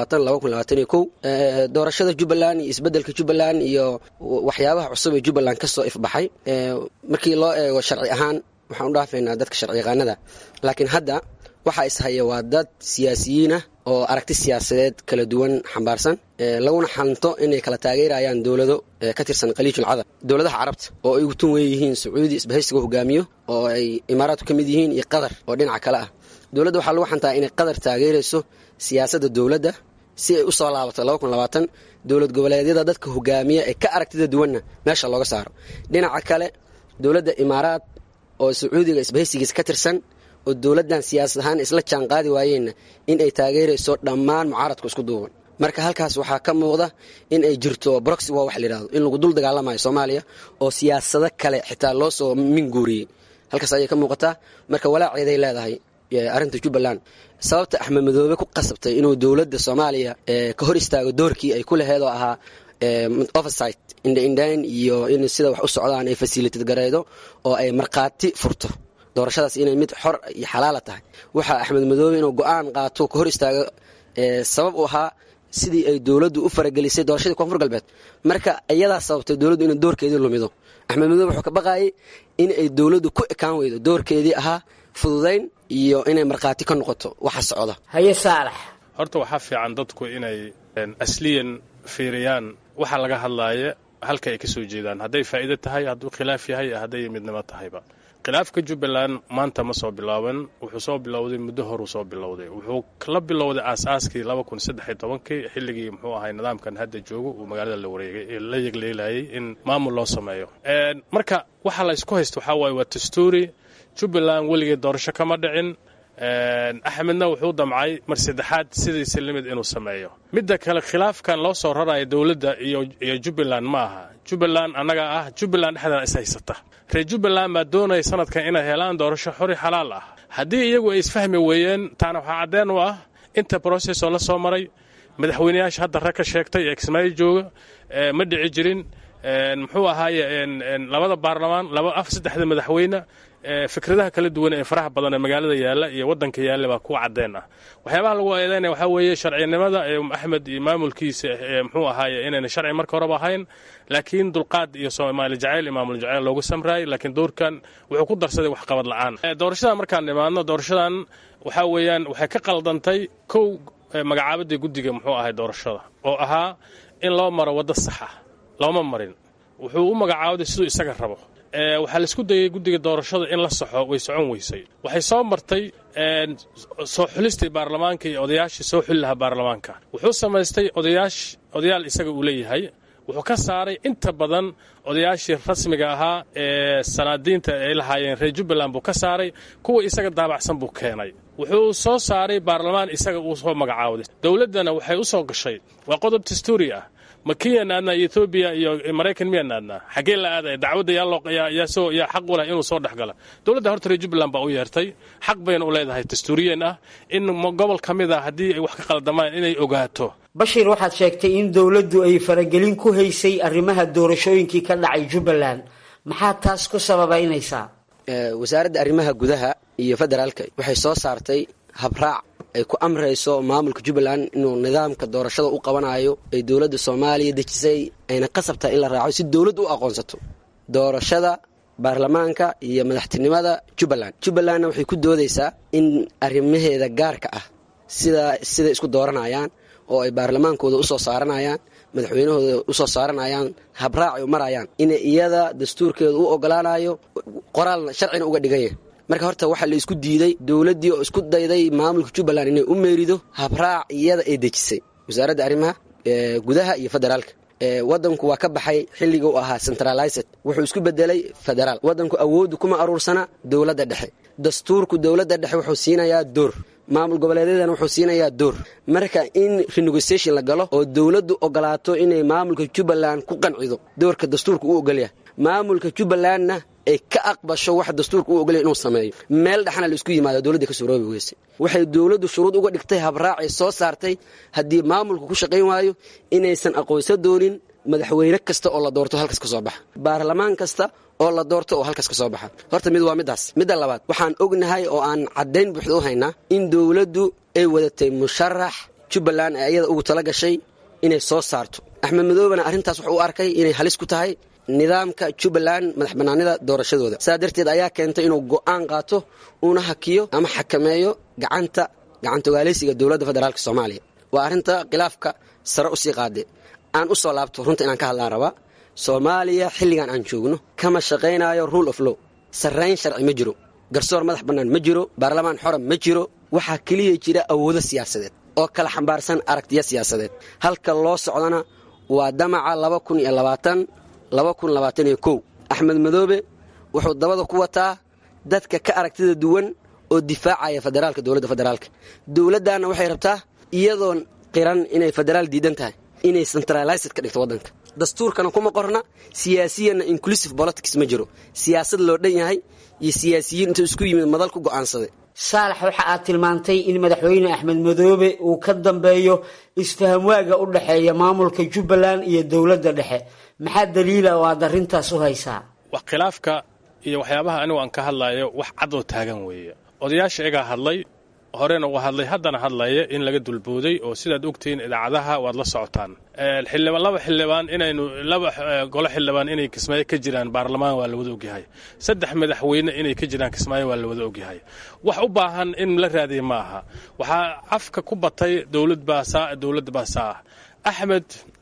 doorashada jubbaland iyo isbedelka jubbaland iyo waxyaabaha cusub ee jubbaland kasoo ifbaxay markii loo eego sharci ahaan waxaan u dhaafaynaa dadka sharci yaqaanada laakiin hadda waxaa ishaya waa dad siyaasiyiin ah oo aragti siyaasadeed kala duwan xambaarsan laguna xanto inay kala taageerayaan dowlado ka tirsan khaliijul cadab dowladaha carabta oo ay ugu tun weeyihiin sacuudi isbahaysiga hogaamiyo oo ay imaaraadku ka mid yihiin iyo qatar oo dhinaca kale ah dowladda waxaa lagu xantaa inay qatar taageerayso siyaasadda dowladda si ay u soo laabato laba kun labaatan dowlad goboleedyada dadka hogaamiya ee ka aragtida duwanna meesha looga saaro dhinaca kale dowladda imaaraad oo sacuudiga isbahaysigiisa ka tirsan oo dowladdan siyaasad ahaan isla jaan qaadi waayeenna in ay taageerayso dhammaan mucaaradku isku duuban marka halkaas waxaa ka muuqda in ay jirto broxy waa wax layidhahdo in lagu dul dagaalamayo soomaaliya oo siyaasado kale xitaa loo soo minguuriyey halkaas ayay ka muuqataa marka walaaceeday leedahay arrinta jubbaland sababta axmed madoobe ku qasabtay inuu dowladda soomaaliya ka hor istaago doorkii ay ku laheed oo ahaa oversight indhaindhayn iyo in sida wax u socdaan ay fasilitad gareydo oo ay markhaati furto doorashadaas inay mid xor iyo xalaala tahay waxaa axmed madoobe inuu go-aan qaato ka hor istaago sabab u ahaa sidii ay dowladdu u faragelisay doorashadii koonfur galbeed marka iyadaa sababtay dowladdu inay doorkeedii lumido axmed madoobe wuxuu ka baqaayay in ay dowladdu ku ekaan weydo doorkeedii ahaa fududayn iyo inay markhaati ka noqoto waxa socda haye saalax horta waxaa fiican dadku inay asliyan fiiriyaan waxa laga hadlaaya halka ay ka soo jeedaan hadday faa'iido tahay hadduu khilaaf yahay hadday midnimo tahayba khilaafka jubbaland maanta ma soo bilaaban wuxuu soo bilowday muddo horuu soo bilowday wuxuu la bilowday aas-aaskii laba kun saddex iyo tobankii xilligii muxuu ahay nidaamkan hadda joogo uu magaalada la wareegay la yegleelayay in maamul loo sameeyo marka waxa la isku haysta waxaa waaye waa dastuuri jubbaland weligee doorasho kama dhicin axmedna wuxuu damcay mar saddexaad sidiisa limid inuu sameeyo midda kale khilaafkan loo soo raraya dowladda iyo jubbaland ma aha jubbaland annaga ah jubbaland dhexdeeda is haysata reer jubbaland baa doonaya sanadkan inay helaan doorasho xori xalaal ah haddii iyagu ay isfahmi weeyeen taana waxaa caddeen u ah inta brocess oo la soo maray madaxweyneyaasha hadda rag ka sheegtay ee kismaayo jooga ma dhici jirin muxuu ahaaye labada baarlamaan laba af saddexda madaxweyne fikradaha kala duwan ee faraha badan ee magaalada yaalla iyo waddanka yaalla baa kuwa caddeen ah waxyaabaha lagu eedeynaya waxaa weeye sharcinimada ee axmed iyo maamulkiisa ee muxuu ahaaye inayna sharci marka horeba ahayn laakiin dulqaad iyo soomaali jacayl iyo maamul jacayl loogu samraayay laakiin doorkan wuxuu ku darsaday waxqabad la'aan doorashadan markaan nimaadno doorashadan waxaa weeyaan waxay ka qaldantay kow magacaabadii guddiga muxuu ahay doorashada oo ahaa in loo maro waddo saxa looma marin wuxuu u magacaabday siduu isaga rabo waxaa laisku dayay guddiga doorashada in la saxo way socon weysay waxay soo martay soo xulistii baarlamaanka iyo odayaashii soo xuli lahaa baarlamaanka wuxuu samaystay odayaash odayaal isaga uu leeyahay wuxuu ka saaray inta badan odayaashii rasmiga ahaa ee sanaadiinta ay lahaayeen reer jubbaland buu ka saaray kuwa isaga daabacsan buu keenay wuxuu soo saaray baarlamaan isaga uu soo magacaawday dowladdana waxay u soo gashay waa qodob dastuuri ah ma kenyaan aadnaa iyo etoobiya iyo maraykan miyaan aadnaa xaggee la aadaya dacwadda yaa soo yaa xaq u leh inuu soo dhex gala dowladda horta reer jubbaland baa u yeertay xaq bayna u leedahay dastuuriyeen ah in gobol ka mid a haddii ay wax ka qaldamaan inay ogaato bashiir waxaad sheegtay in dowladdu ay faragelin ku haysay arrimaha doorashooyinkii ka dhacay jubbaland maxaa taas ku sababaynaysaa wasaaradda arrimaha gudaha iyo federaalka waxay soo saartay habraac ay ku amrayso maamulka jubbaland inuu nidaamka doorashada u qabanayo ay dowladda soomaaliya dejisay ayna qasabtahay in la raaco si dowladdu u aqoonsato doorashada baarlamaanka iyo madaxtinimada jubbaland jubbalandna waxay ku doodaysaa in arrimaheeda gaarka ah sida siday isku dooranayaan oo ay baarlamaankooda usoo saaranayaan madaxweynahooda usoo saaranayaan habraac ay u marayaan in iyada dastuurkeeda u ogolaanayo qoraalna sharcina uga dhigan yahay marka horta waxaa la isku diiday dowladdii oo isku dayday maamulka jubbaland inay u meerido habraac iyada ay dejisay wasaaradda arrimaha gudaha iyo federaalka wadanku waa ka baxay xilliga u ahaa centralized wuxuu isku bedelay federaal wadanku awooddu kuma aruursana dowladda dhexe dastuurku dowladda dhexe wuxuu siinayaa door maamul goboleedyadana wuxuu siinayaa door marka in renegociation la galo oo dowladdu ogolaato inay maamulka jubbaland ku qancido doorka dastuurka u ogolyahay maamulka jubbalandna ay ka aqbasho wax dastuurka u ogolyahay inuu sameeyo meel dhexna la isku yimaado dowladda ka suroobi weyse waxay dowladdu shuruud uga dhigtay habraacay soo saartay haddii maamulku ku shaqayn waayo inaysan aqoonsa doonin madaxweyne kasta oo la doorto halkas ka soo baxa baarlamaan kasta oo la doorto oo halkas ka soo baxa horta mid waa middaas midda labaad waxaan ognahay oo aan caddayn buuxda u haynaa in dowladdu ay wadatay musharax jubbaland ee iyada ugu tala gashay inay soo saarto axmed madoobena arrintaas wuxuu u arkay inay halis ku tahay nidaamka jubbaland madax bannaanida doorashadooda saa darteed ayaa keentay inuu go'aan qaato uuna hakiyo ama xakameeyo gacanta gacantogaaleysiga dowladda federaalk soomaaliya waa arrinta khilaafka sare u sii qaade aan u soo laabto runta inaan ka hadlaan rabaa soomaaliya xilligan aan joogno kama shaqaynayo rule of law sarrayn sharci ma jiro garsoor madax bannaan ma jiro baarlamaan xora ma jiro waxaa keliya jira awoodo siyaasadeed oo kala xambaarsan aragtiya siyaasadeed halka loo socdana waa damaca laba kun iyo labaatan laba kun labaatan iyo kow axmed madoobe wuxuu dabada ku wataa dadka ka aragtida duwan oo difaacaya federaalka dowladda federaalka dowladdaanna waxay rabtaa iyadoon qiran inay federaal diidan tahay inay centralized ka dhigto waddanka dastuurkana kuma qorna siyaasiyanna inclusive politics ma jiro siyaasad loo dhan yahay iyo siyaasiyiin intuu isku yimid madal ku go'aansaday saalax waxa aad tilmaantay in madaxweyne axmed madoobe uu ka dambeeyo isfahamwaaga u dhexeeya maamulka jubbaland iyo dowladda dhexe maxaa daliila oo aad arrintaas u haysaa wax khilaafka iyo waxyaabaha anigu aan ka hadlayo wax cadoo taagan weeye odayaasha igaa hadlay horena uga hadlay haddana hadlaya in laga dulbooday oo sidaad ogtihiin idaacadaha waad la socotaan xildhibaan laba xildhibaan inaynu laba golo xildhibaan inay kismaayo ka jiraan baarlamaan waa la wada ogyahay saddex madaxweyne inay ka jiraan kismaayo waa la wada ogyahay wax u baahan in la raadiya ma aha waxaa afka ku batay dowlad baa saa dowlad baa saa ah axmed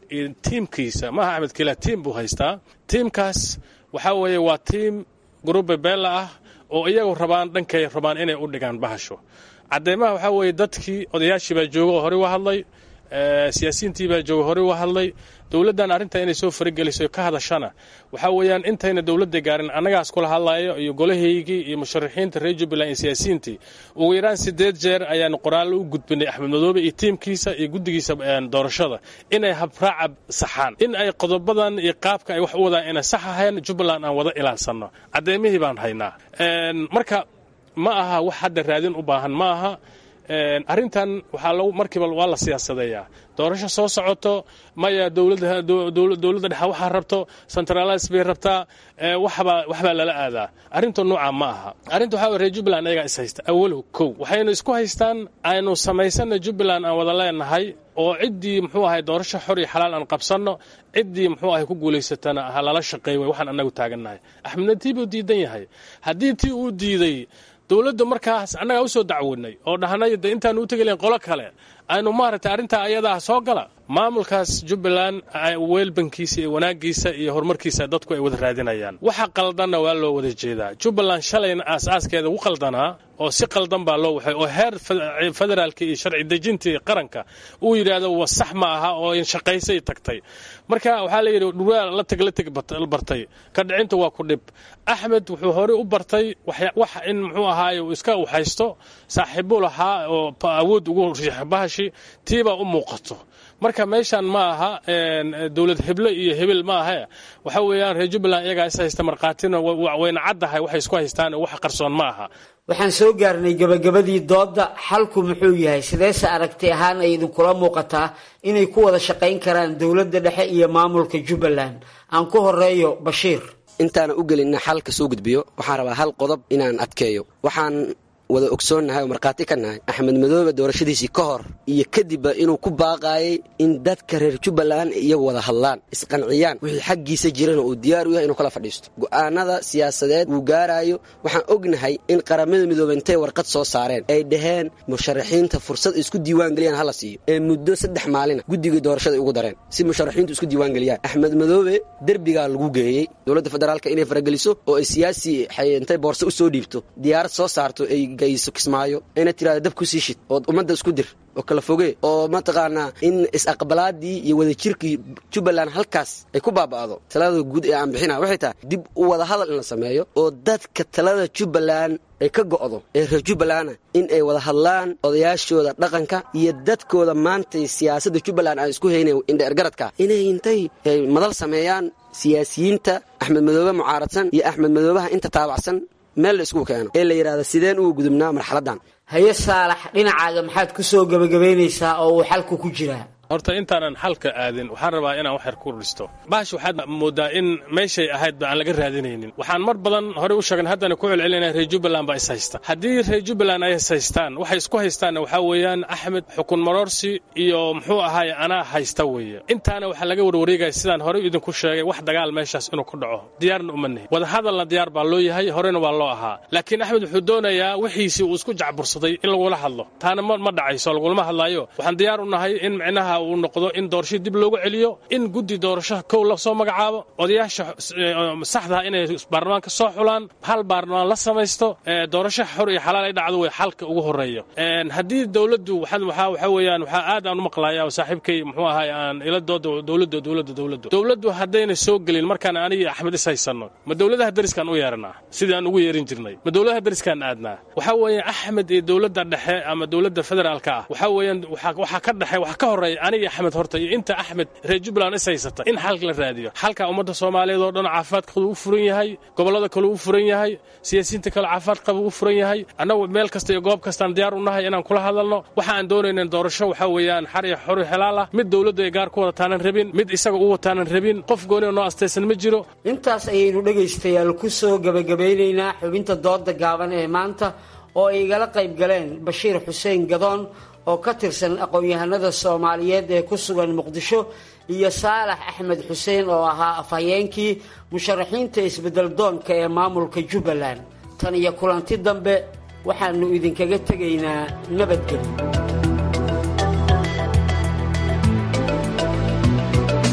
iyo tiimkiisa maaha axmed kila tiim buu haystaa tiimkaas waxaa weeye waa tiim gruube beella ah oo iyagu rabaan dhankay rabaan inay u dhigaan bahasho cadeymaha waxaa weeye dadkii odayaashii baa jooga oo horey u hadlay siyaasiyiintii baa jooga horey u hadlay dowladdan arrinta inay soo farageliso ka hadashana waxaa weeyaan intayna dowladda gaarin annagaas kula hadlayo iyo golahaygii iyo musharaxiinta reer jubbaland iyo siyaasiyiintii ugu yaraan sideed jeer ayaanu qoraallo u gudbinay axmed madoobe iyo tiimkiisa iyo guddigiisa doorashada inay habraaca saxaan in ay qodobadan iyo qaabka ay wax u wadaan inay sax ahayn jubbaland aan wada ilaalsanno caddeymihii baan haynaa marka ma aha wax hadda raadin u baahan ma aha arrintan waxaa lagu markiiba waa la siyaasadeeyaa doorasho soo socoto maya dowladda dowladda dhexe waxaa rabto centralize bay rabtaa waxbaa waxbaa lala aadaa arrinta nooca ma aha arrinta waxaa reer jubbaland ayagaa is haysta awalow kow waxaynu isku haystaan aynu samaysana jubbaland aan wada leenahay oo ciddii muxuu ahay doorasho xor iyo xalaal aan qabsanno ciddii muxuu ahay ku guulaysatana ha lala shaqeey way waxaan annagu taagannahay axmedna tii buu diidan yahay haddii tii uu diiday dowladda markaas annagaa u soo dacwoodnay oo dhahnay de intaanu u tegelayn qolo kale aynu maaragtay arrintaa ayadaa soo gala maamulkaas jubbaland weelbankiisa iyo wanaaggiisa iyo horumarkiisa dadku ay wada raadinayaan waxa qaldanna waa loo wada jeedaa jubbaland shalayna aas-aaskeeda u qaldanaa oo si qaldan baa loo waxay oo heer federaalka iyo sharci dejintii qaranka uu yidhaahdo wa sax ma aha oo shaqaysay tagtay marka waxaa la yidhi dhuwaa la teg la teg bartay ka dhicinta waa ku dhib axmed wuxuu horey u bartay wax in muxuu ahaaye uu iska waxaysto saaxiibbuu lahaa oo awood ugu bahashi tiibaa u muuqato marka meeshan ma aha dowlad heble iyo hebel ma ahe waxa weeyaan reer jubbaland iyagaa is haysta markhaatina wayna caddahay waxay isku haystaan wax qarsoon ma aha waxaan soo gaarnay gabagabadii doodda xalku muxuu yahay sideese aragti ahaan ay idinkula muuqataa inay ku wada shaqayn karaan dowladda dhexe iyo maamulka jubbaland aan ku horeeyo bashiir intaana u gelinna xalka soo gudbiyo waxaan rabaa hal qodob inaan adkeeyo waxaan wada ogsoonnahay oo markhaati ka nahay axmed madoobe doorashadiisii ka hor iyo kadibba inuu ku baaqaayay in dadka reer jubbaland iyagu wada hadlaan isqanciyaan wixii xaggiisa jirana uu diyaar u yahay inuu kala fadhiisto go'aanada siyaasadeed wuu gaaraayo waxaan ognahay in qaramada midoobe intay warqad soo saareen ay dhaheen musharaxiinta fursad isku diiwaangeliyaan hala siiyo ee muddo saddex maalina guddigii doorashada ugu dareen si musharaxiintu isku diiwaangeliyaan axmed madoobe derbigaa lagu geeyey dowladda federaalka inay farageliso oo ay siyaasi intay boorse u soo dhiibto diyaarad soo saarto ay gayso kismaayo ina tirahda dab ku sii shid ood ummadda isku dir oo kala foge oo mataqaanaa in is-aqbalaadii iyo wadajirkii jubbaland halkaas ay ku baaba'do talada guud ee aan bixina waxay tahay dib u wada hadal in la sameeyo oo dadka talada jubbaland ay ka go'do ee reer jubbalanda in ay wada hadlaan odayaashooda dhaqanka iyo dadkooda maantay siyaasadda jubbaland aan isku hayna indhaergaradka inay intay madal sameeyaan siyaasiyiinta axmed madoobe mucaaradsan iyo axmed madoobaha inta taabacsan meel la isku keeno ee la yidhahda sideen ugu gudubnaa marxaladdan haye saalax dhinacaaga maxaad ku soo gebagabaynaysaa oo uu xalku ku jiraa horta intaanan xalka aadin waxaan rabaa inaan wax yar ku dhisto baash waxaad moodaa in meeshay ahaydba aan laga raadinaynin waxaan mar badan horey u sheegan haddana ku celcelinaya reer jubbaland baa is haysta haddii reer jubbaland ay is haystaan waxay isku haystaanna waxaa weeyaan axmed xukun maroorsi iyo muxuu ahaaye anaa haysta weeye intaana waxaa laga warwareegaya sidaan horey idinku sheegay wax dagaal meeshaas inuu ku dhaco diyaarna uma nihin wadahadalna diyaar baa loo yahay horena waa loo ahaa laakiin axmed wuxuu doonayaa wixiisii uu isku jacbursaday in lagula hadlo taana ma dhacayso lagulama hadlaayo waxaan diyaar u nahay in micnaha uu noqdo in doorasho dib loogu celiyo in guddi doorasho kow la soo magacaabo odayaasha saxdaha inay baarlamaanka soo xulaan hal baarlamaan la samaysto doorasho xor iyo xalaal ay dhacdo way xalka ugu horeeyo haddii dowladdu waxa weeyaan waxaa aad aan u maqlaya oo saaxiibkay muxuu ahay aan ila dooda dowladda dowladda dowladdu dowladdu haddayna soo gelin markaan anigi axmed is haysanno ma dowladaha dariskaan u yeeranaa sidii aan ugu yeerin jirnay ma dowladaha dariskaan aadnaa waxaa weeye axmed iyo dowladda dhexe ama dowladda federaalka ah waxaa weeyaan waxaa ka dhexe waxa ka horeeya aniga axmed horta iyo inta axmed reer jubbaland is haysata in xalka la raadiyo xalka ummadda soomaaliyeed oo dhan caafimaadkooda u furan yahay gobollada kale u furan yahay siyaasiyiinta kale caafimaad qaba u furan yahay annagu meel kasta iyo goob kastaan diyaar u nahay inaan kula hadalno waxa aan doonayna doorasho waxaa weeyaan xar iyo xor xelaal ah mid dowladdu ay gaar ku wadataanan rabin mid isaga u wataanan rabin qof goonioo noo astaysan ma jiro intaas ayaynu dhegaystayaal ku soo gebagabeynaynaa xubinta dooda gaaban ee maanta oo ay igala qayb galeen bashiir xuseen gadoon oo ka tirsan aqoon-yahanada soomaaliyeed ee ku sugan muqdisho iyo saalax axmed xuseen oo ahaa afhayeenkii musharaxiinta isbedel doonka ee maamulka jubbaland tan iyo kulanti dambe waxaannu idinkaga tegaynaa nabadgelyo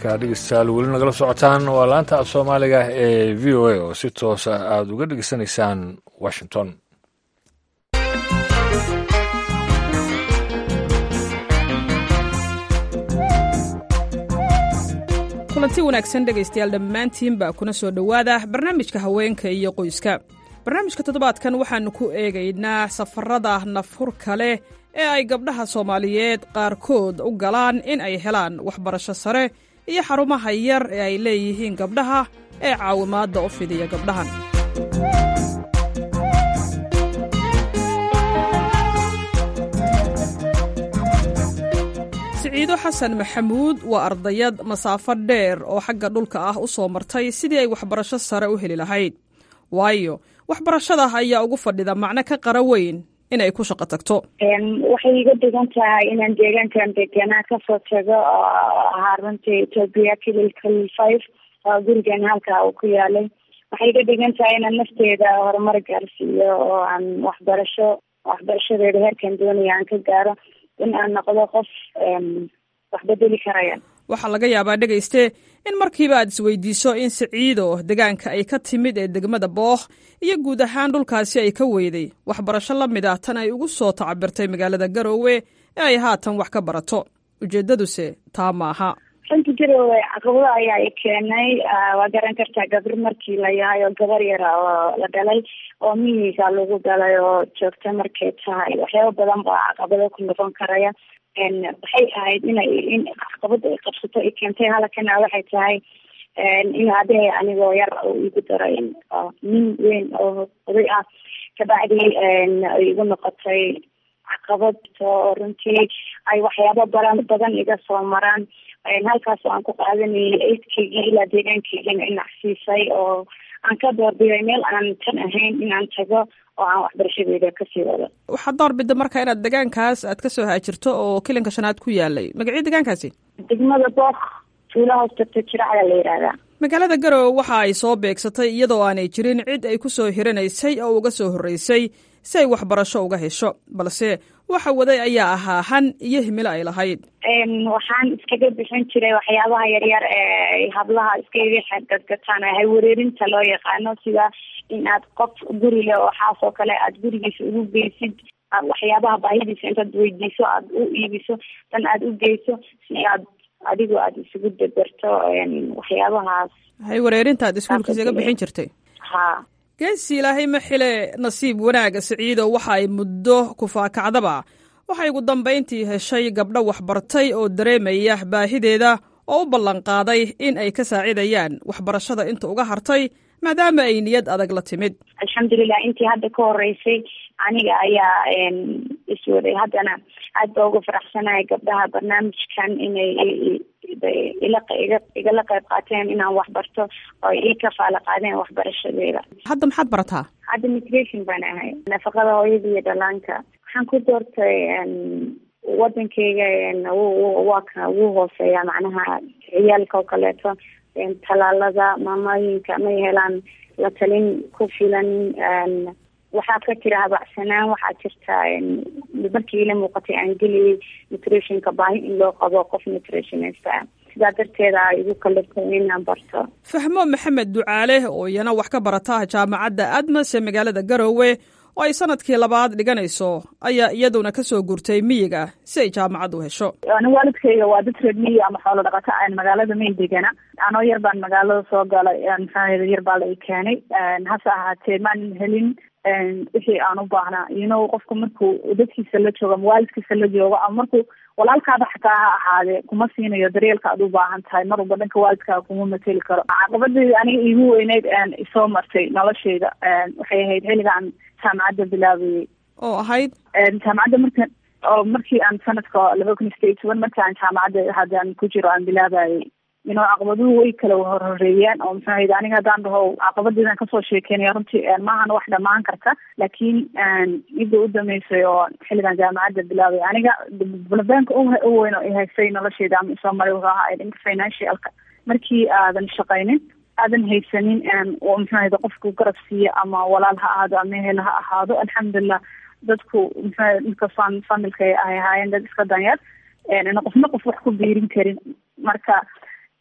halkaa dhegeystayaal weli nagala socotaan waa laanta af soomaaliga ee v o a oo si toosa aada uga dhegeysanaysaan washington kulanti wanaagsan dhegaystayaal dhammaantiinba kuna soo dhowaada barnaamijka haweenka iyo qoyska barnaamijka toddobaadkan waxaannu ku eegaynaa safarada nafhurka leh ee ay gabdhaha soomaaliyeed qaarkood u galaan in ay helaan waxbarasho sare iyo xarumaha yar ee ay leeyihiin gabdhaha ee caawimaadda u fidiya gabdhahan siciido xasan maxamuud waa ardayad masaafo dheer oo xagga dhulka ah u soo martay sidii ay waxbarasho sare u heli lahayd waayo waxbarashada ayaa ugu fadhida macno ka qara weyn inay ku shaqo tagto waxay iga dhigan tahay inaan deegaankan deganaa kasoo tago oo ahaa runtii etoobiya kililka five oo gurigeena halkaa uu ku yaalay waxay iga dhigan tahay inaan nafteeda horumar gaarsiiyo oo aan waxbarasho waxbarashadeeda heerkan doonaya aan ka gaaro in aan noqdo qof wax bedeli karaya waxaa laga yaabaa dhegayste in markiiba aad isweydiiso in siciido deegaanka ay ka timid ee degmada bookh iyo guud ahaan dhulkaasi ay ka weyday waxbarasho la mid ah tan ay ugu soo tacabirtay magaalada garoowe ee ay haatan wax ka barato ujeeddaduse taa maaha runta garoowe caqabado ayaa i keenay waa garan kartaa gabar markii la yahay oo gabar yara oo la dhalay oo miyiga lagu galay oo joogta markay tahay waxyaaba badan baa caqabado ku noqon karaya waxay ahayd inay in caqabada ay qabsato ay keentay halakana waxay tahay in aabahey anigoo yar uu igu daray nin weyn oo oday ah kabacdi ay igu noqotay caqabad oo runtii ay waxyaabo badan badan iga soo maraan halkaas aan ku qaadanayay eydkaygii ilaa deegaankaygina inacsiisay oo aan ka doorbiday meel aan tan ahayn inaan tago oo aan waxbarashadeeda kasii wado waxaad doorbida marka inaad deegaankaas aad kasoo haajirto oo kilinka shanaad ku yaalay magacii deegaankaasi degmada book tuula hoos tagta jiracda la yidhaahdaa magaalada garowe waxa ay soo beegsatay iyadoo aanay jirin cid ay ku soo hiranaysay oo uga soo horreysay si ay waxbarasho uga hesho balse waxa waday ayaa ahaa han iyo himilo ay lahayd waxaan iskaga bixin jiray waxyaabaha yaryar ee hablaha iskaga xadgadgataan haywareerinta loo yaqaano sida in aad qof guri leh oo xaas oo kale aad gurigiisa ugu geysid waxyaabaha baahidiisa intaad weydiiso aada u iibiso dan aada u geyso si aad adigu aada isugu deberto waxyaabahaas haywareerinta aad iskuulka isaga bixin jirtay ha geesi ilaahay ma xile nasiib wanaaga siciido waxa ay muddo kufaakacdaba waxay ugu dambayntii heshay gabdho waxbartay oo dareemaya baahideeda oo u ballanqaaday in ay ka saacidayaan waxbarashada inta uga hartay maadaama ay niyad adag la timid alxamdulilah intii hadda ka horeysay aniga ayaa iswaday haddana aad ba uga faraxsanahay gabdhaha barnaamijkan inay igala qayb qaateen inaan waxbarto oo ii kafaala qaadeen waxbarashadeeda hadda maxaad barataa hadda migration baan ahay nafaqada hooyada iyo dhalaanka waxaan ku doortay wadankeyga waa ka wuu hooseeya macnaha ciyaalka oo kaleeto talaalada maamooyinka may helaan la talin ku filan waxaa ka jira habacsanaan waxaa jirta markii ila muuqatay aan geliyay nutritionka baahi in loo qabo qof nutritionista ah sidaa darteeda a igu kalirtay inaan barto fahmo maxamed ducaale oo iyana wax ka barata jaamacadda admas ee magaalada garoowe oo ay sanadkii labaad dhiganayso ayaa iyaduna kasoo gurtay miyiga si ay jaamacad u hesho ani waalidkayga waa dad reer miyi ama xoolo dhaqato aan magaalada mayn degana anoo yar baan magaalada soo galay maxaa yar baa la i keenay hase ahaatee maan helin wixii aan u baahnaa ino qofku markuu dadkiisa la joogo ama waalidkiisa la joogo ama markuu walaalkaada xataa ha ahaadee kuma siinayo daryeelka aad u baahan tahay mar walba dhanka waalidkaa kuma mateli karo caqabadii aniga iigu weyneyd isoo martay noloshayda waxay ahayd xilligaan jaamacadda bilaabayay oo ahayd jaamacadda marka oo markii aan sanadka laba kun iyo sideed iyo toban marki aan jaamacadda haddaan ku jiro aan bilaabayay ino caqabaduhu way kala horhoreeyeen oo maxaa yidhi aniga haddaan dhaho caqabadiidan kasoo sheekeynaya runtii maahan wax dhamaan karta laakiin midda u dameysay oo xilligan jaamacadda bilaabay aniga bulabanka u weyn oo ihaysay nolosheyda ama isoo maray wuxuu ahaa dhanka financialka markii aadan shaqaynin aadan haysanin oo maxaa yidhi qofku garab siiya ama walaal ha ahaado ama ehel ha ahaado alxamdulilah dadku maxaa ninka fam familka ay ahaayeen dad iska danyar ina qofna qof wax ku biirin karin marka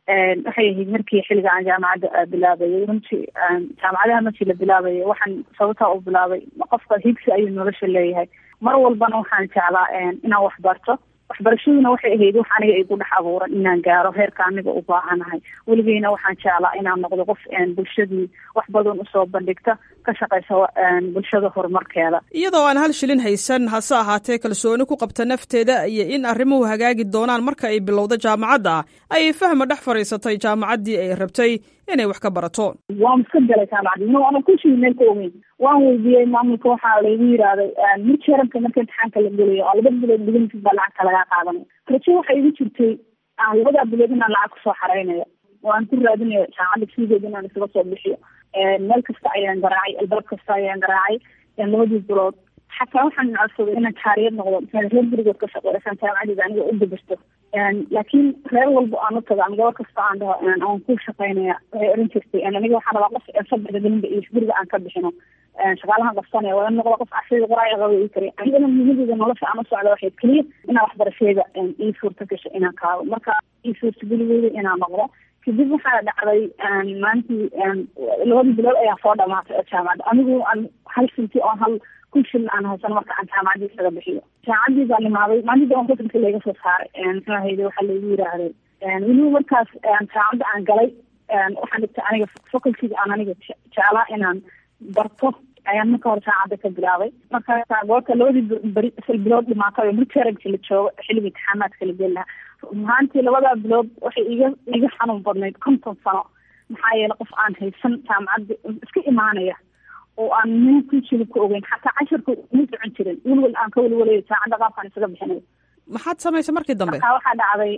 waxay ahayd markii xilliga aan jaamacadda bilaabayay runtii jaamacadaha markii la bilaabayay waxaan sababtaa u bilaabay qofka higsi ayuu nolosha leeyahay mar walbana waxaan jeclaa inaan wax barto waxbarashaduna waxay ahayd wax aniga igu dhex abuuran inaan gaaro heerka aniga u baahanahay weligeyna waxaan jeclaa inaan noqdo qof bulshadii wax badan usoo bandhigta ka shaqeysa bulshada horumarkeeda iyadoo aan hal shilin haysan hase ahaatee kalsooni ku qabta nafteeda iyo in arrimuhu hagaagi doonaan marka ay bilowdo jaamacadda ayay fahma dhex fadhiisatay jaamacaddii ay rabtay inay wax ka barato waan iska galay jaamacadii no ana kushii meel ka ogeyn waan weydiiyey maamulka waxaa laygu yidhaahday mid sharanka marka imtixaanka la gelayo oo laba bilood dhigantiis baa lacagta lagaa qaadanaya rajo waxay igu jirtay labadaa bilood inaan lacag kusoo xareynayo oo aan ku raadinayo jaamacadda fiigeeda inaan isaga soo bixiyo meel kasta ayaan garaacay albaab kasta ayaan garaacay labadii bilood xataa waxaan codsaday inaan jaariyad noqdo reer gurigood ka shaqeysaan jaamacadeeda aniga u dabarto laakiin reer walba aan u tago ama gabar kasta aan dhaho aan ku shaqeynaya waxay oran jirtay aniga waxaan rabaa qof sabirka gelinba iyo guriga aan ka bixino shaqaalahan qabsanaya waa in noqdo qof casriga qoraaga qaba ii kariya anigana muhiimadeeda nolosha aan u socda waxay keliya inaan waxbarasheeda ii suurta gasho inaan kaado marka ii suurtageligeyda inaan noqdo kadib waxaa dhacday maalintii labadii bilood ayaa soo dhamaatay oo jaamacadda anigu aan hal sinti oo hal kun shilin aan haysan marka aan jaamacaddii isaga bixiyo jaamacaddii baan imaaday maalintii aan kusanka layga soo saaray muxuu ahayde waxaa laygu yiraahday weliba markaas jaamacadda aan galay waxaan dhigtay aniga facultyga aan aniga jeclaa inaan barto ayaan marka hore jaamacadda ka bilaabay markaasa goorta labadii beri sal bilood dhimaatay oo midteragsi la joogo xilliga imtixaamaadka la geli lahaa mahaantii labadaa bilood waxay iga iga xanuun badnayd konton sano maxaa yeele qof aan haysan jaamacadda iska imaanaya oo aan nin ku jilib ka ogeyn xataa casharka ma socon jirin welwel aan ka welwelayo jaamacadda qaabkaan isaga bixinayo maxaad samaysay markii dambe marka waxaa dhacday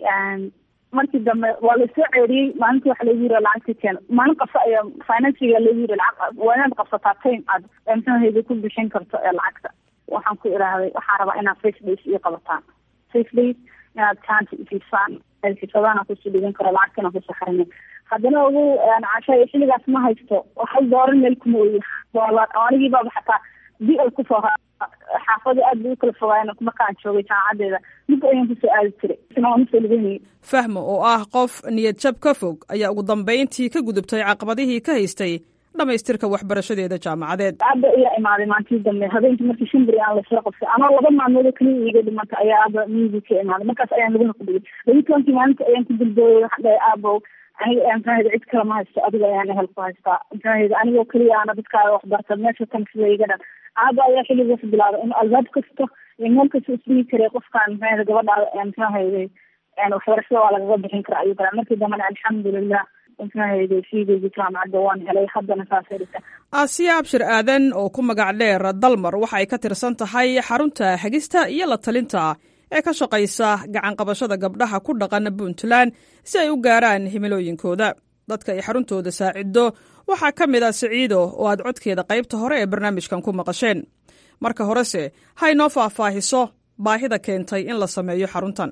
markii dambe waa lasoo ceeriyey maalintii waxa lagu yiri lacagta keen maalin qabsa ayaa financiga lagu yiri lacag waa inaad qabsataa time aad mxuahayda ku bixin karto ee lacagta waxaan ku idhaahday waxaan rabaa inaad face days iyo qabataan face days inaad jaanta ifisaan xisadaana kusii dhigan karo lacagtana kusoo xarina haddana ugu casha xilligaas ma haysto waxay dooran meel kuma oyi doolar anigii baaba xataa di ay kusoo xaafada aad bay u kala fogaayeen markaan joogay jaamacadeeda mid ayaan kusoo aadi jiray isna waan usoo dhiganayay fahmo oo ah qof niyad jab ka fog ayaa ugu dambayntii ka gudubtay caqabadihii ka haystay dhamaystirka waxbarashadeeda jaamacadeed aaba ayaa imaaday maalintii dambe habeenkii markii shimbri aan lasoo qabtay anoo laba maalmood keliya iga dhimanta ayaa aaba miyigii ka imaaday markaas ayaan laguna ku dhigay labi tobankii maalinta ayaan ku dulbooyay waxaan dhahay aabow aniga mxuahayda cid kale ma haysto adiga ayaan ehel ku haystaa mxuahayda anigoo keliya aana dadkaaga waxbarta meesha tan sida iga dhan aaba ayaa xilligaas bilaabay in albaab kasta iyo meel kasta isdhigi karay qofkaan mxuahayda gabadhaada mxuahayday waxbarashada waa lagaga bixin karaa ayuu kale markii dambena alxamdulilah mxuahayday fiigeyga jaamacadda waan helay haddana saasay dhigta aasiya abshir aadan oo ku magac dheer dalmar waxa ay ka tirsan tahay xarunta xegista iyo la talinta ee ka shaqaysa gacanqabashada gabdhaha ku dhaqan puntland si ay u gaaraan himilooyinkooda dadka ay xaruntooda saacido waxaa ka mid ah siciido oo aad codkeeda qaybta hore ee barnaamijkan ku maqasheen marka horese ha inoo faahfaahiso baahida keentay in la sameeyo xaruntan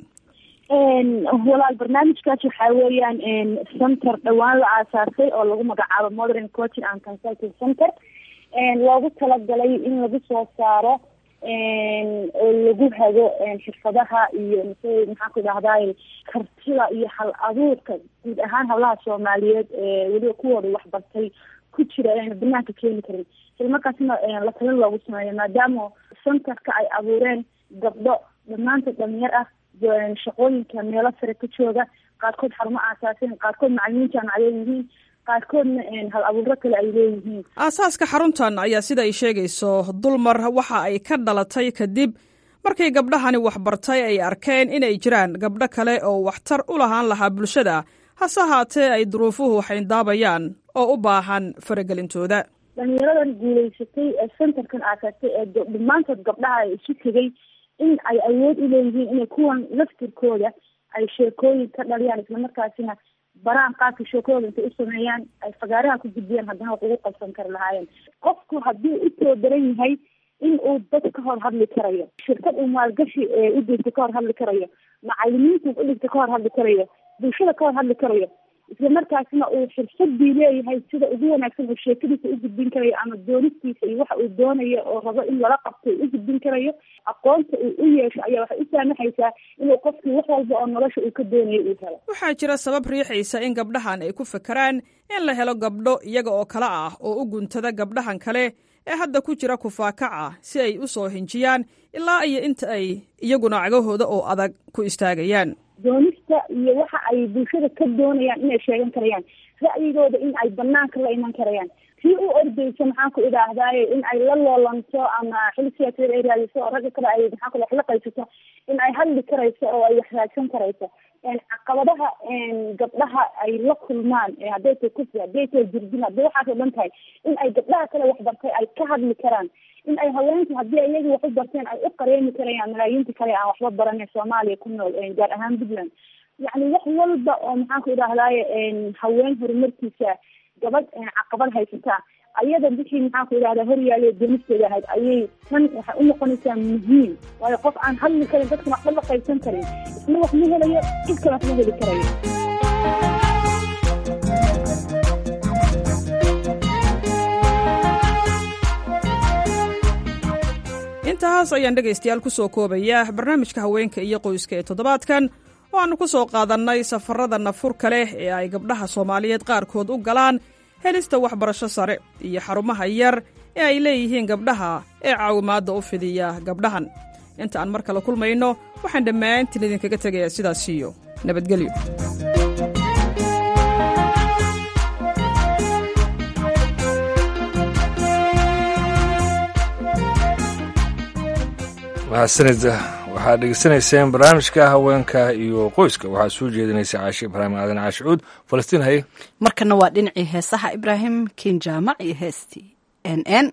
walaal barnaamijkaas waxaa weeyaan center dhowaan la aasaasay oo lagu magacaabo modern coaching and consulting center loogu talagalay in lagu soo saaro oo lagu hago xirfadaha iyo mise maxaan ku idhahday kartida iyo hal abuurka guud ahaan hablaha soomaaliyeed ee weliba kuwooda waxbartay ku jira ayna banaanka keeni karin isla markaasna la talin loogu sameeyo maadaama centerka ay abuureen gabdho dhammaantood dhalinyar ah shaqooyinka meelo sare ka jooga qaarkood xarumo aasaaseen qaarkood macalimiin jaamacadeed yihiin qaarkoodna hal abuuro kale ay leeyihiin aasaaska xaruntan ayaa sida ay sheegayso dulmar waxa ay ka dhalatay kadib markii gabdhahani waxbartay ay arkeen inay jiraan gabdho kale oo waxtar u lahaan lahaa bulshada hase haatee ay duruufuhu xayndaabayaan oo u baahan faragelintooda dhalinyaradan guulaysatay ee centerkan aasaastay ee dhammaantood gabdhaha ay isu tegay in ay awood u leeyihiin inay kuwan laftirkooda ay sheekooyin ka dhaliyaan islamarkaasina baraan qaabka sheekooda intay u sameeyaan ay fagaaraha ku gudbiyaan haddana wax ugu qabsan kari lahaayeen qofku haddii u soo daran yahay in uu dad ka hor hadli karayo shirkad uu maalgashi u dhigta ka hor hadli karayo macalimiinta u dhigta ka hor hadli karayo bulshada ka hor hadli karayo isla markaasna uu xirfadii leeyahay sida ugu wanaagsan uu sheekadiisa u gudbin karayo ama doonistiisa iyo waxa uu doonayo oo rabo in lala qabto u gudbin karayo aqoonta uu u yeesho ayaa waxay u saamaxaysaa inuu qofkii wax walba oo nolosha uu ka doonayo uu helo waxaa jira sabab riixaysa in gabdhahan ay ku fakeraan in la helo gabdho iyaga oo kale ah oo u guntada gabdhahan kale ee hadda ku jira kufaakaca si ay u soo hinjiyaan ilaa iyo inta ay iyaguna cagahooda oo adag ku istaagayaan doonista iyo waxa ay bulshada ka doonayaan inay sheegan karayaan ra'yigooda in ay banaanka la iman karayaan tii u ordayso maxaan ku idhaahdaaye in ay la loolanto ama xil siyaasadeed ay raadiso oo ragga kale ay maxaan ku wax la qaysato in ay hadli karayso oo ay wax raadsan karayso caqabadaha gabdhaha ay la kulmaan hadday tahay kufri hadday tahay jirdin hadday waxaas oo dhan tahay in ay gabdhaha kale wax bartay ay ka hadli karaan in ay haweenku haddii iyaga wax u barteen ay u qareemi karayaan malaayiinta kale aan waxba baranay soomaaliya ku nool gaar ahaan puntland yacni wax walba oo maxaan ku idhahdaaye haween horumarkiisa gabadh caqabad haysataa ayada wixii maxaan ku idhahdaa horyaale doonisteeda ahayd ayay tan waxay u noqonaysaa muhiim waayo qof aan hadli karin dadkan waxba la qaybsan karin isna wax ma helayo cid kale wax ma heli karayo intahaas ayaan dhegaystayaal ku soo koobaya barnaamijka haweenka iyo qoyska ee toddobaadkan oo aannu ku soo qaadannay safarada nafurka leh ee ay gabdhaha soomaaliyeed qaarkood u galaan helista waxbarasho sare iyo xarumaha yar ee ay leeyihiin gabdhaha ee caawimaadda u fidiya gabdhahan inta aan mar kale kulmayno waxaan dhammaantiin idinkaga tegayaa sidaas iyo nabadgelyo mahadsanida waxaad dhegeysanayseen barnaamijka haweenka iyo qoyska waxaa soo jeedinaysa caashi ibraahim aadan caashicuud falastiin haye markana waa dhinacii heesaha ibraahim kinjaamac iyo heestii n n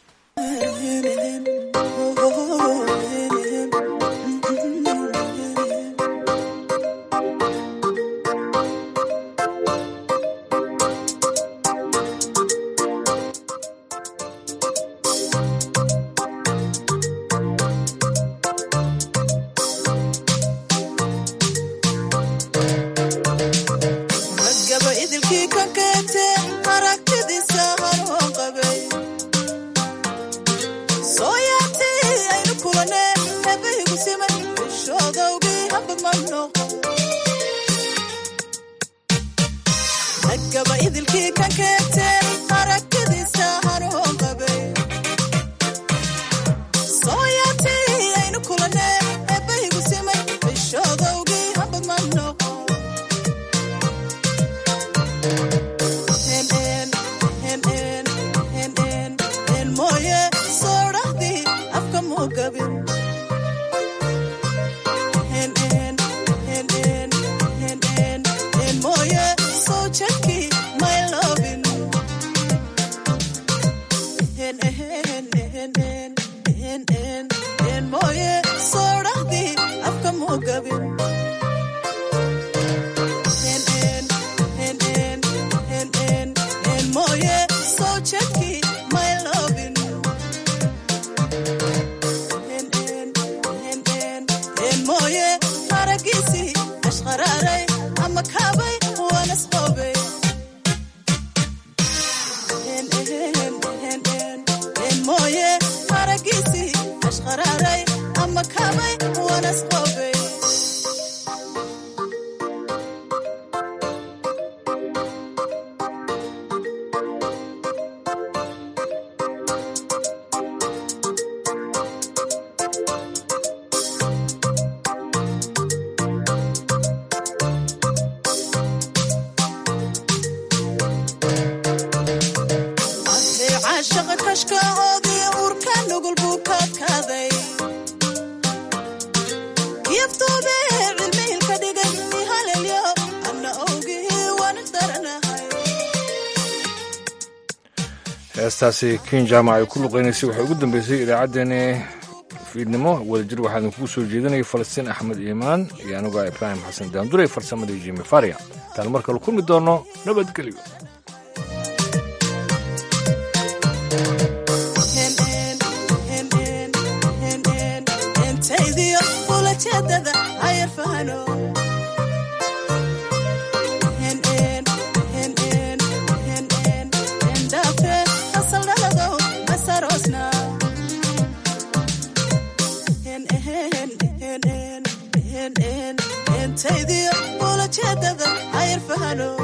heestaasi kin jaamac ay ku luqeynaysay waxay ugu dambeysay idaacaddeenni fiidnimo wadajir waxaa idinkugu soo jeedinaya falastiin axmed iimaan iyo anuga ibraahim xasan daanduray farsamadii jimi faria intaan mar kale kulmi doono nabadgelyo ayar fahano waano